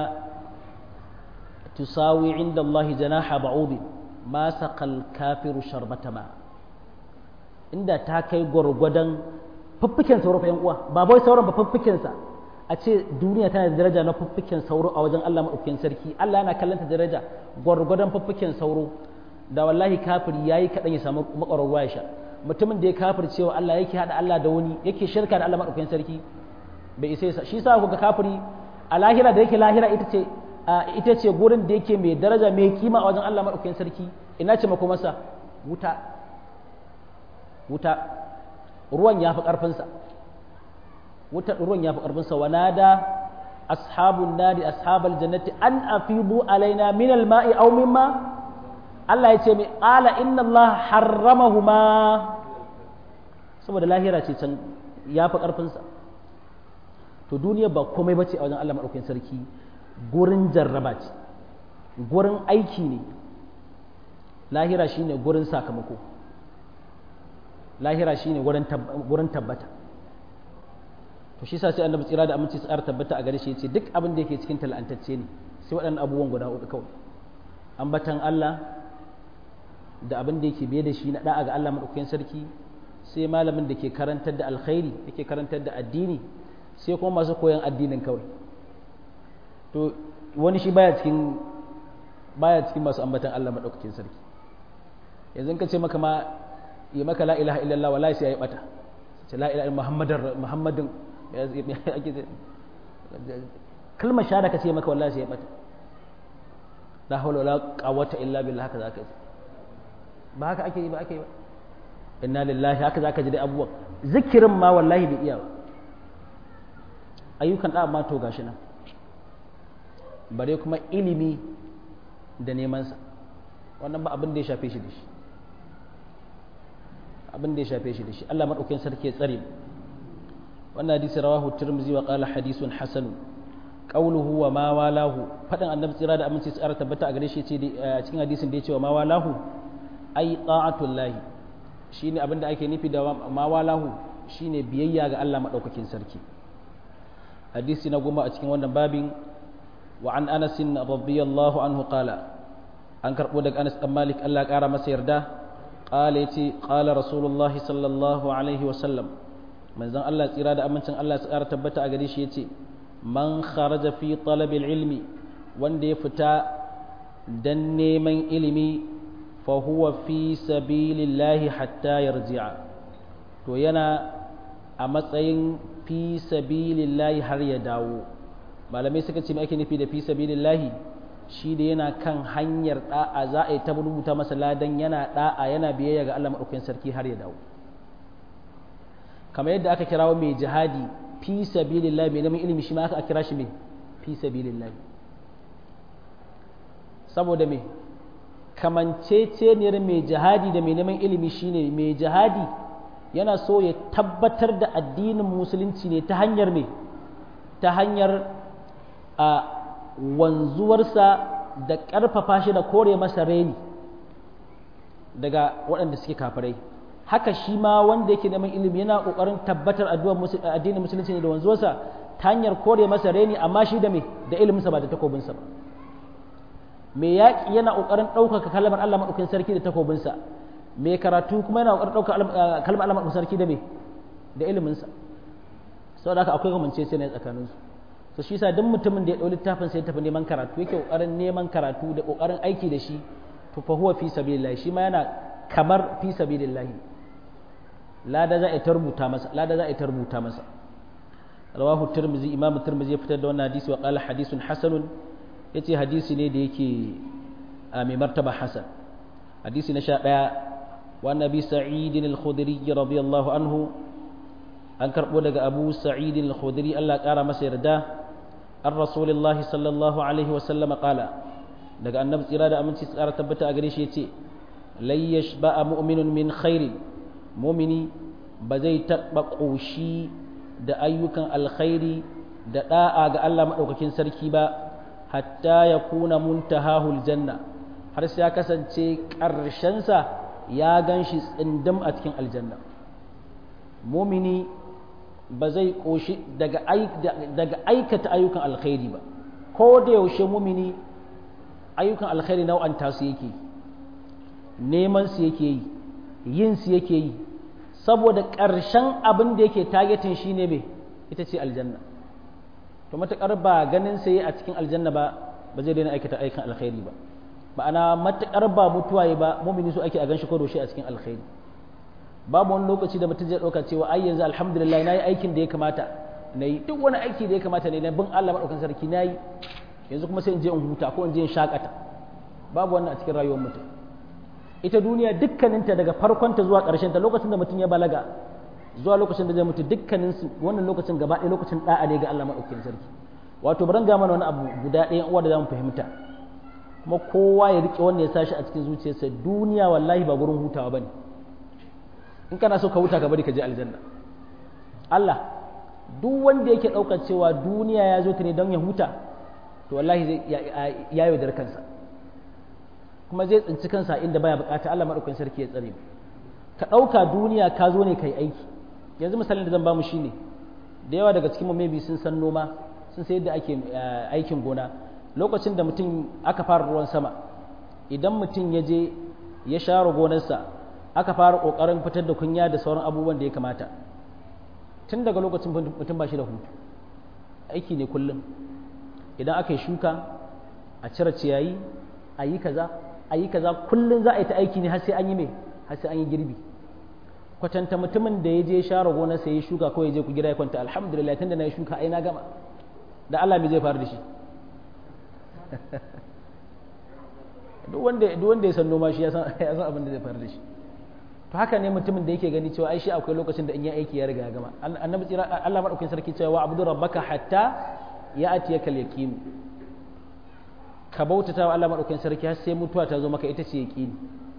tusawi inda Allah janaha ba'ud ma saqal kafiru sharbata ma inda ta kai gwargwadon fuffuken sauro fa yan uwa ba bai sauran ba fuffuken sa a ce duniya tana da daraja na fuffuken sauro a wajen Allah maɗaukakin sarki Allah yana kallanta daraja gwargwadon fuffuken sauro da wallahi kafiri yayi kaɗan ya samu makwararwa ya sha mutumin da ya kafir cewa Allah yake haɗa Allah da wani yake shirka da Allah maɗaukakin sarki bai isa sa shi sa kuka kafiri a lahira da yake lahira ita ce ita ce gurin da yake mai daraja mai kima a wajen Allah maɗaukakin sarki ina ce mako masa wuta wuta ruwan ya fi ƙarfinsa wuta ruwan ya fi ƙarfinsa wa nada ashabun nari ashabal jannati an afidu alaina min alma'i aw mimma Allah ya ce mai ala inna Allah harramahuma saboda lahira ce can ya fi ƙarfinsa to duniya ba komai bace a wajen Allah maɗaukakin sarki gurin jarraba ce gurin aiki ne lahira shine gurin sakamako lahira shine gurin tabbata to shi sa sai annabi tsira da aminci tsara tabbata a gare shi yace duk abin da yake cikin talantacce ne sai waɗannan abubuwan guda hudu kawai ambatan Allah da abin da yake biye da shi na da'a ga Allah madaukakin sarki sai malamin da ke karantar da alkhairi yake karantar da addini sai kuma masu koyan addinin kawai to wani shi baya cikin baya cikin masu ambatan Allah madaukakin sarki yanzu ka ce maka ma yi maka la ilaha illallah wallahi sai ya yi bata ce la ilaha muhammadin muhammadin kalmar shahada ka ce maka wallahi sai ya bata la hawla wala quwwata illa billah haka zaka yi ba haka ake yi ba ake yi ba inna lillahi haka zaka ji dai abubuwan zikirin ma wallahi bai iya ba ayyukan da ma to gashi nan bare kuma ilimi da neman sa wannan ba abin da ya shafe shi da shi abin da ya shafe shi da shi Allah madaukakin sarki ya tsare wannan hadisi rawahu tirmidhi wa qala hadithun hasan qawluhu wa ma walahu fadan annabi tsira da aminci tsara tabbata a gare shi ce cikin hadisin da ya ce wa ma walahu ai ta'atullahi shine abin da ake nufi da ma walahu shine biyayya ga Allah madaukakin sarki hadisi na goma a cikin wannan babin wa an Anas radiyallahu anhu qala an karbo daga Anas dan Malik Allah ya kara masa yarda قال يتي قال رسول الله صلى الله عليه وسلم من زن الله تيرا da amincin Allah ya tsara tabbata a gare shi yace man kharaja fi talab ilmi wanda ya fita dan neman ilimi fa huwa fi sabilillahi hatta yarji'a to yana a matsayin fi sabilillahi har ya dawo malamai suka ce me ake nufi da fi sabilillahi shi da yana kan hanyar da'a za a yi ta rubuta masa ladan yana da'a yana biyayya ga Allah maɗaukakin sarki har ya dawo kamar yadda aka kirawo mai jihadi fi sabilillah mai neman ilimi shi ma aka kira shi mai fi sabilillah saboda me kamanceceniyar mai jihadi da mai neman ilimi shine mai jihadi yana so ya tabbatar da addinin musulunci ne ta hanyar me ta hanyar a wanzuwarsa da ƙarfafa shi da kore masa reni daga waɗanda suke kafirai haka shi ma wanda yake neman ilimi yana ƙoƙarin tabbatar addinin musulunci ne da wanzuwarsa ta hanyar kore masa reni amma shi da me da iliminsa ba da takobinsa ba me yaƙi yana ƙoƙarin ɗaukaka kalmar Allah maɗaukin sarki da takobinsa me karatu kuma yana ƙoƙarin ɗaukaka kalmar Allah maɗaukin sarki da me da iliminsa saboda haka akwai kamance sai ne tsakaninsu so shi yasa duk mutumin da ya ɗau littafin sai tafi neman karatu yake ƙoƙarin neman karatu da ƙoƙarin aiki da shi to fa huwa fi sabilillah shi ma yana kamar fi sabilillah lada za a ta rubuta masa lada za a ta rubuta masa rawahu tirmizi imam tirmizi ya fitar da wannan hadisi wa qala hadithun hasanun yace hadisi ne da yake a mai martaba hasan hadisi na sha ɗaya wa nabi sa'idin al-khudri radiyallahu anhu an karɓo daga abu sa'idin al-khudri Allah ƙara masa yarda an rasulullahi sallallahu alaihi wa sallama qala daga annabi tsira da aminci tsara tabbata a gare shi yace lai yashba'a mu'minun min khairin mu'mini ba zai taɓa ƙoshi da ayyukan alkhairi da ɗa'a ga Allah maɗaukakin sarki ba hatta ya kuna muntahahul janna har sai ya kasance ƙarshensa ya gan shi tsindim a cikin aljanna mumini ba zai ƙoshi daga aikata ayyukan alkhairi ba ko da yaushe mumini ayyukan alkhairi nau'anta su yake neman su yake yi yin su yake yi saboda ƙarshen abin da yake targetin shi ne mai ita ce aljanna to matuƙar ba ganin sai a cikin aljanna ba ba zai daina aikata aikin alkhairi ba ma'ana matuƙar ba mutuwa ba mumini su ake a ganshi ko doshe a cikin alkhairi babu wani lokaci da mutum zai ɗauka cewa ai yanzu alhamdulillah na yi aikin da ya kamata na yi duk wani aiki da ya kamata ne na bin Allah maɗaukan sarki na yi yanzu kuma sai in je in huta ko in je in shakata babu wannan a cikin rayuwar mutum ita duniya dukkaninta daga farkonta zuwa ta lokacin da mutum ya balaga zuwa lokacin da zai mutu dukkanin su wannan lokacin gaba ɗaya lokacin da'a ne ga Allah maɗaukakin sarki wato bari ga mana wani abu guda ɗaya uwa da zamu fahimta kuma kowa ya rike wannan ya sashi a cikin zuciyarsa duniya wallahi ba gurin hutawa bane in kana so ka huta ka bari ka je aljanna Allah duk wanda yake ɗaukar cewa duniya ya zo ta ne don ya huta to wallahi zai ya yaudar kansa kuma zai tsinci kansa inda baya bukata Allah madaukakin sarki ya tsare mu ka dauka duniya ka zo ne kai aiki yanzu misalin da zan ba mu shine da yawa daga cikin mu maybe sun san noma sun san yadda ake aikin gona lokacin da mutum aka fara ruwan sama idan mutum ya je ya share gonarsa aka fara kokarin fitar da kunya da sauran abubuwan da ya kamata tun daga lokacin mutum ba shi da hutu aiki ne kullum idan aka yi shuka a cire ciyayi a yi kaza a yi kaza kullum za a yi ta aiki ne har sai an yi mai har sai an yi girbi kwatanta mutumin da ya je share gona sai ya shuka ko ya je ku gida ya kwanta alhamdulillah tunda na yi shuka ai na gama da Allah me zai faru da shi duk wanda duk wanda ya san noma shi ya san ya san abin da zai faru da shi to haka ne mutumin da yake gani cewa ai shi akwai lokacin da in yi aiki ya riga ya gama annabi tsira Allah madaukakin sarki cewa wa abudu rabbaka hatta ya atiyakal yaqin ka bautata wa Allah maɗaukakin sarki har sai mutuwa ta zo maka ita ce yaƙini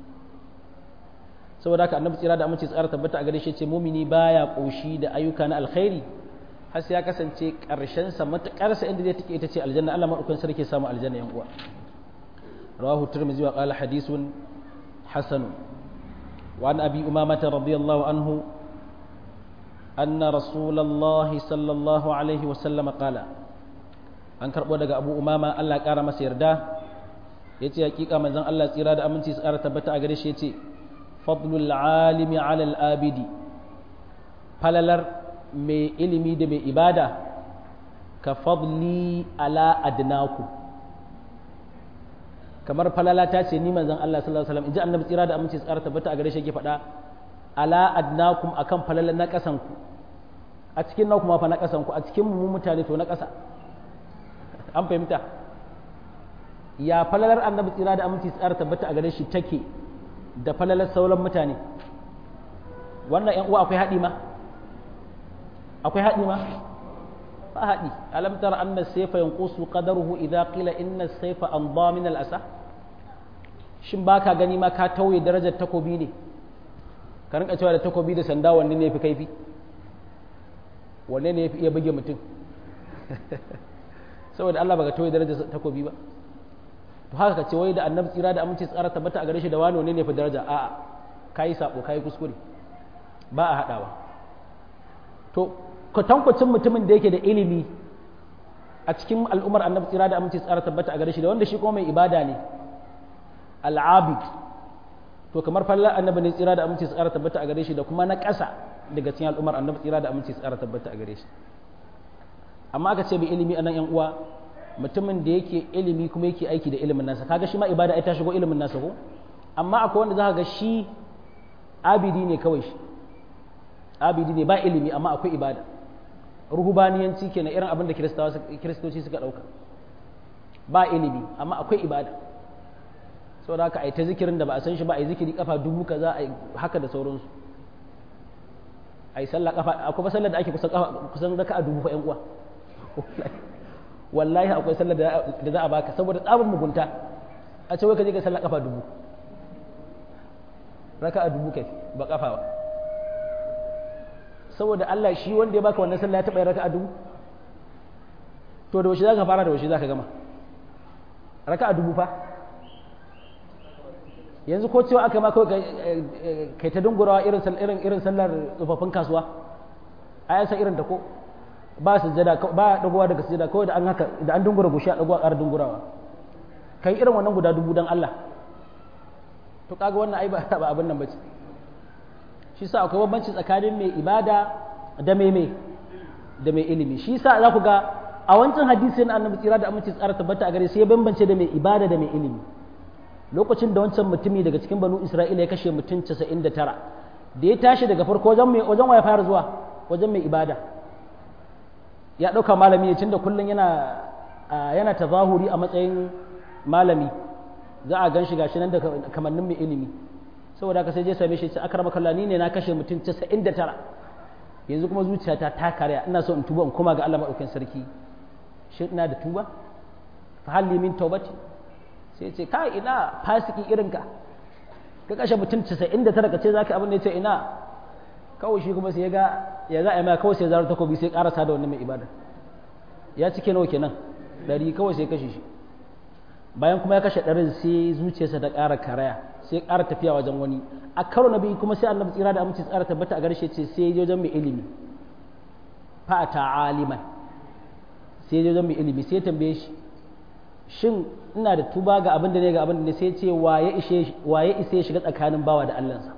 saboda haka annabi tsira da amince tsara tabbata a gare shi ce mumini baya koshi da ayyuka na alkhairi har sai ya kasance ƙarshen sa matakar sa inda zai take ita ce aljanna Allah maɗaukakin sarki ya samu aljanna yan uwa rawahu tirmidhi wa qala hadithun hasan wa an abi umamah radiyallahu anhu anna rasulullahi sallallahu alaihi wa sallam qala an karɓo daga abu umama Allah ya ƙara masa yarda ya ce hakika manzon Allah tsira da aminci su ƙara tabbata a gare shi ya ce fadlul alimi ala abidi falalar mai ilimi da mai ibada ka fadli ala adnaku kamar falala ta ce ni manzon Allah sallallahu alaihi wasallam in ji annabi tsira da aminci su ƙara tabbata a gare shi yake faɗa ala adnakum akan falalar na ƙasanku a cikin na kuma fa na ƙasanku a cikin mu mutane to na ƙasa an fahimta ya falalar annabi tsira da aminci tsara tabbata a gare shi take da falalar sauran mutane wannan yan uwa akwai haɗi ma akwai haɗi ma ba haɗi alam tara anna sayfa yanqusu qadaruhu idza qila inna sayfa anda min al asa shin baka gani ma ka tauye darajar takobi ne ka rinka cewa da takobi da sanda wanne ne yafi kaifi wanne ne yafi iya buge mutum saboda Allah baka toye darajar takobi ba to haka ka ce wai da annabi tsira da aminci tsara tabbata a gare shi da wani ne ne fa daraja a'a kai sabo kai kuskure ba a hadawa to kwatankwacin mutumin da yake da ilimi a cikin al'ummar annabi tsira da aminci tsara tabbata a gare shi da wanda shi kuma mai ibada ne al'abid to kamar fallar annabi ne tsira da aminci tsara tabbata a gare shi da kuma na ƙasa daga cikin al'ummar annabi tsira da aminci tsara tabbata a gare shi amma aka ce mai ilimi a nan yan uwa mutumin da yake ilimi kuma yake aiki da ilimin nasa kaga shi ma ibada ai ta shigo ilimin nasa ko amma akwai wanda za ga shi abidi ne kawai shi abidi ne ba ilimi amma akwai ibada ruhubaniyanci kenan irin abin da kiristoci suka dauka ba ilimi amma akwai ibada saboda haka ai ta zikirin da ba a san shi ba ai zikiri kafa dubu kaza ai haka da sauransu ai sallah kafa akwai sallar da ake kusan kusan raka'a dubu fa yan uwa wallahi akwai sallar da za a baka saboda tsabin mugunta a ce wai ka je ka sallar kafa dubu raka'a dubu kai ba kafa ba saboda Allah shi wanda ya baka wannan sallah ya taɓa yin raka'a dubu to da wace za ka fara da wace za ka gama raka'a dubu fa yanzu ko cewa aka ma kawai kai ta dungurawa irin irin irin sallar tsofaffin kasuwa a yansa irin ta ko ba sujjada ba dagowa daga sujjada kawai da an haka da an dungura gushi a dagowa ƙara dungurawa kai irin wannan guda dubu dan Allah to kaga wannan ai ba ba abin nan bace shi sa akwai bambanci tsakanin mai ibada da mai mai da mai ilimi shi sa za ku ga a wancan hadisi na annabi tsira da aminci tsara tabbata a gare sai ya bambance da mai ibada da mai ilimi lokacin da wancan mutumi daga cikin banu isra'ila ya kashe mutum 99 da ya tashi daga farko wajen mai wajen waya fara zuwa wajen mai ibada ya ɗauka malami ne tunda kullum yana yana tazahuri a matsayin malami za a gan shi gashi nan da kamannin mai ilimi saboda haka sai je same shi ce akrama kallani ne na kashe mutum 99 yanzu kuma zuciyata ta karya ina so in tuba in koma ga Allah madaukakin sarki shin ina da tuba fa halli min tawbati sai ce kai ina fasiki irin ka ka kashe mutum 99 ka ce zaka abin da yace ina kawai shi kuma sai ya ga ya za a mai kawai sai zarar takobi sai karasa da wannan mai ibada ya cike nawa kenan dari kawai sai kashe shi bayan kuma ya kashe ɗarin sai zuciyarsa ta ƙara karaya sai ya ƙara tafiya wajen wani a karo na biyu kuma sai annabi tsira da aminci tsara tabbata a garshe ce sai ya wajen mai ilimi fa ta aliman sai ya wajen mai ilimi sai ya tambaye shi shin ina da tuba ga abin da ne ga abin da ne sai ya ce waye ishe waye ise ya shiga tsakanin bawa da Allahnsa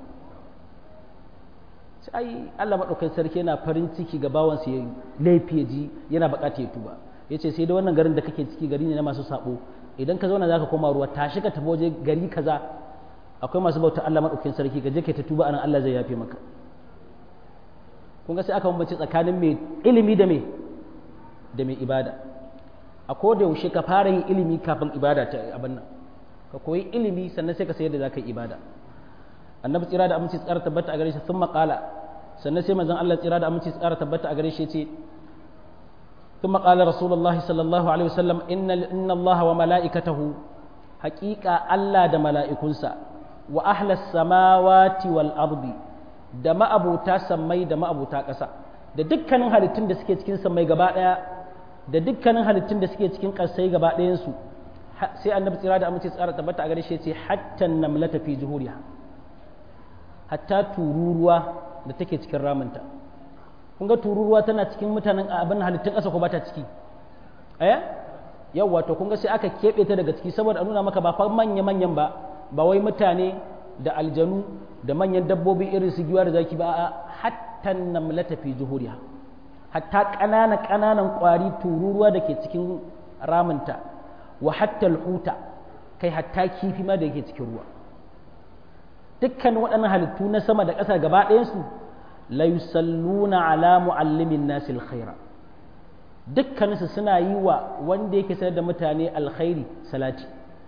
sai ai Allah madaukakin sarki yana farin ciki ga bawansa ya laifi ya ji yana buƙatar ya tuba yace sai da wannan garin da kake ciki gari ne na masu sabo idan ka zauna zaka koma ruwa tashi ka tafi waje gari kaza akwai masu bauta Allah madaukakin sarki ka je kai ta tuba anan Allah zai yafe maka kun ga sai aka bambance tsakanin mai ilimi da mai da mai ibada a ko da yaushe ka fara yin ilimi kafin ibada ta abin nan ka koyi ilimi sannan sai ka sayar da zaka yi ibada annabi tsira da aminci tsara tabbata a gare shi sun maƙala sannan sai manzon Allah tsira da aminci tsara tabbata a gare shi ce ثم قال رسول الله صلى الله عليه وسلم إن إن الله وملائكته حقيقة ألا دا ملائكنسا وأهل السماوات والأرض da ma'abuta sammai da ma'abuta ƙasa da dukkanin halittun da suke cikin sammai gaba ɗaya da dukkanin halittun da suke cikin ƙasai gaba ɗayansu sai annabi tsira da amince tsara tabbata a gare shi ce hatta namlata fi juhuriya hatta tururuwa da take cikin ramunta kun ga tururuwa tana cikin mutanen abin halittun ƙasa ko ba ta ciki eh yawwa to kun ga sai aka keɓe ta daga ciki saboda a nuna maka ba fa manya manyan ba ba wai mutane da aljanu da manyan dabbobi irin su giwa da zaki ba a hatta namlata fi juhuriya hatta ƙananan ƙananan ƙwari tururuwa da ke cikin ramunta wa hatta alhuta kai hatta kifi ma da yake cikin ruwa dukkan waɗannan halittu na sama da ƙasa gaba ɗayansu la yusalluna ala muallimin nasi alkhaira dukkaninsu suna yi wa wanda yake sanar da mutane alkhairi salati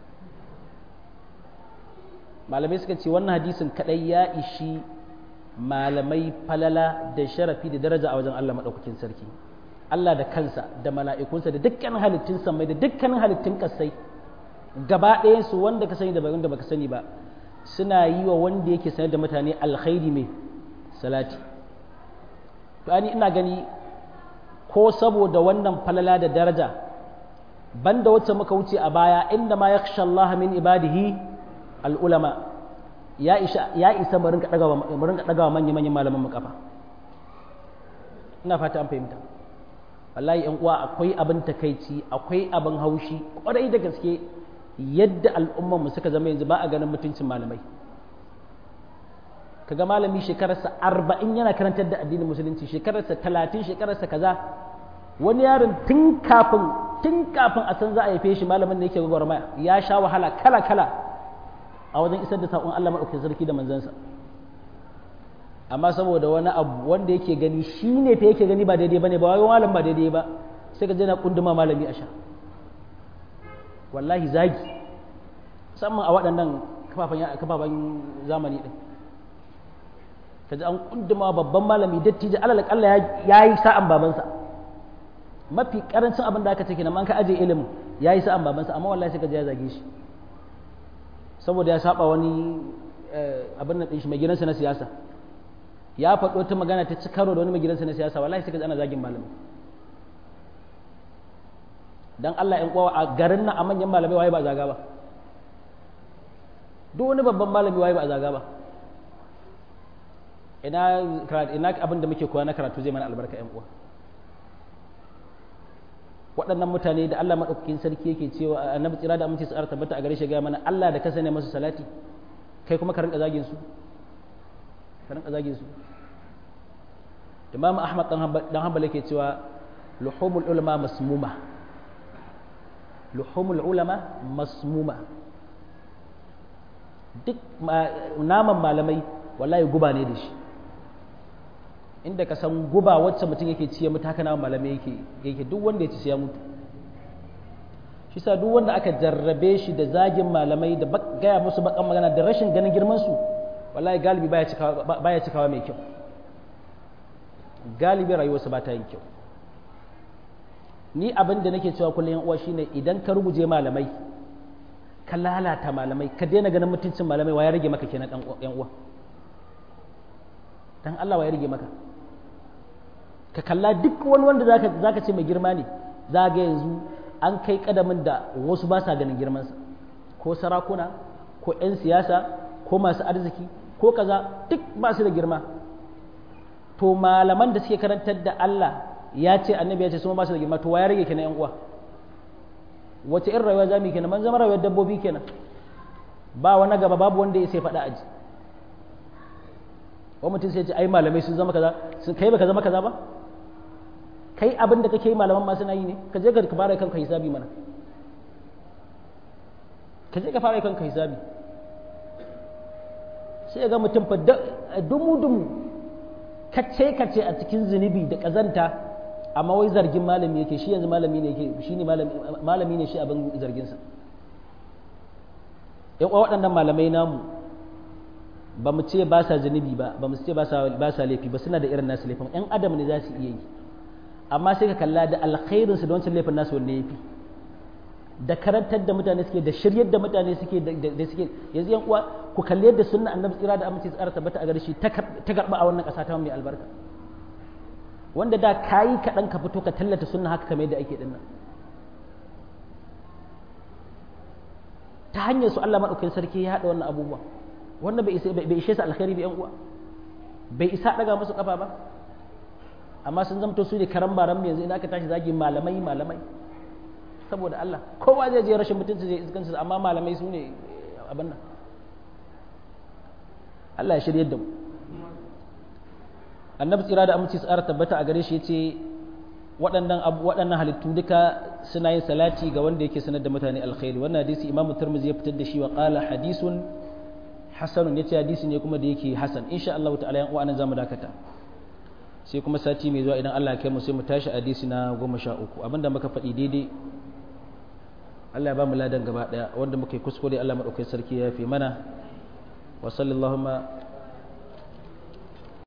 malamai suka ce wannan hadisin kadai ya ishi malamai falala da sharafi da daraja a wajen Allah maɗaukakin sarki Allah da kansa da mala'ikunsa da dukkanin halittun samai da dukkanin halittun kasai gaba ɗayansu wanda ka sani da wanda baka sani ba suna yi wa wanda yake sanar da mutane alkhairi mai salati to ani ina gani ko saboda wannan falala da daraja banda wacce muka wuce a baya inda ma yakhsha Allah min ibadihi al'ulama ya isa ya isa mu rinka daga mu rinka daga manyan manyan malaman mu kafa ina fata an fahimta wallahi yan uwa akwai abin takaici akwai abin haushi kwarai da gaske yadda al'umman mu suka zama yanzu ba a ganin mutuncin malamai kaga malami shekararsa arba'in yana karantar da addinin musulunci shekararsa talatin shekararsa kaza wani yaron tun kafin tun kafin a san za a haife shi malamin da yake gwagwarmaya ya sha wahala kala kala a wajen isar da saƙon Allah maɗaukakin sarki da manzansa amma saboda wani abu wanda yake gani shi ne fa yake gani ba daidai ba ne ba wai malam ba daidai ba sai ka je na kunduma malami a sha wallahi zagi musamman a waɗannan kafafen zamani ɗin kaji an kunduma babban malami dattijo alal kalla ya yi sa'an babansa mafi karancin abin da aka ce kenan an ka aje ilimin ya yi sa'an babansa amma wallahi sai ka ya zage shi saboda ya saba wani abin nan shi mai gidansa na siyasa ya faɗo ta magana ta ci karo da wani mai gidansa na siyasa wallahi sai ka ana zagin malamin dan Allah ƴan uwa a garin nan a manyan malamai waye ba zaga ba duk wani babban malami waye ba zaga ba ina ina abin da muke koya na karatu zai mana albarka ƴan uwa waɗannan mutane da Allah maɗaukakin sarki yake cewa annabi tsira da aminci tsara tabbata a gare shi ga mana Allah da ka sani masu salati kai kuma ka rinka zagin su ka rinka zagin su Imam Ahmad dan Hanbal yake cewa luhumul ulama masmuma luhumul ulama masmuma duk naman malamai wallahi guba ne da shi inda ka san guba wacce mutum yake ciye mutu haka naman malamai yake yake duk wanda ya ci sai ya mutu shi sa duk wanda aka jarrabe shi da zagin malamai da gaya musu bakan magana da rashin ganin girman su wallahi galibi baya cikawa baya cikawa mai kyau galibi rayuwarsa ba ta yin kyau ni abin da nake cewa kullum yan uwa shine idan ka ruguje malamai ka lalata malamai ka daina ganin mutuncin malamai wa ya rage maka kenan dan yan uwa dan Allah wa ya rage maka ka kalla duk wani wanda zaka zaka ce mai girma ne zaga yanzu an kai kadamin da wasu ba sa ganin girmansa ko sarakuna ko 'yan siyasa ko masu arziki ko kaza duk ba su da girma to malaman da suke karantar da Allah ya ce annabi ya ce su ba su da girma to wa ya rage kenan yan uwa wace irin rayuwa zamu kenan man zama rayuwar dabbobi kenan ba wani gaba babu wanda ya sai faɗa aji wa mutum sai ya ce ai malamai sun zama kaza sun kai baka zama kaza ba kai abin da kake yi malaman ma suna yi ne ka je ka fara kanka hisabi mana ka je ka fara kanka hisabi sai ga mutum fa dumu dumu kace kace a cikin zunubi da kazanta amma wai zargin malami yake shi yanzu malami ne yake shi ne malami ne shi abin zargin sa yan waɗannan malamai namu ba mu ce ba sa zunubi ba ba mu ce ba sa laifi ba suna da irin nasu laifin yan adam ne za su iya yi amma sai ka kalla da alkhairin su da wancan laifin nasu wanne yafi da karantar da mutane suke da shiryar da mutane suke da suke yanzu yan uwa ku kalli yadda sunna annabi tsira da aminci tsara tabbata a gare shi ta garba a wannan ƙasa ta mai albarka wanda da kayi kaɗan ka fito ka tallata sunna haka kamar yadda ake dinnan ta hanyar su Allah madaukakin sarki ya haɗa wannan abubuwa wannan bai ishe su alkhairi ba yan uwa bai isa daga musu kafa ba amma sun zamto su ne karan baran yanzu idan aka tashi zagi malamai malamai saboda Allah kowa zai je rashin mutunci zai iskansu amma malamai su ne abin nan Allah ya shirye da mu annabi tsira da aminci tsara tabbata a gare shi yace waɗannan waɗannan halittu duka suna yin salati ga wanda yake sanar da mutane alkhairi wannan hadisi imamu tirmidhi ya fitar da shi wa qala hadisun hasanun yace hadisi ne kuma da yake hasan insha Allah ta'ala yan uwa nan zamu dakata sai kuma sati mai zuwa idan Allah ya kai mu sai mu tashi hadisi na goma sha uku abinda muka faɗi daidai Allah ya ba mu ladan gaba ɗaya wanda muka yi kuskure Allah maɗaukai sarki ya fi mana wa sallallahu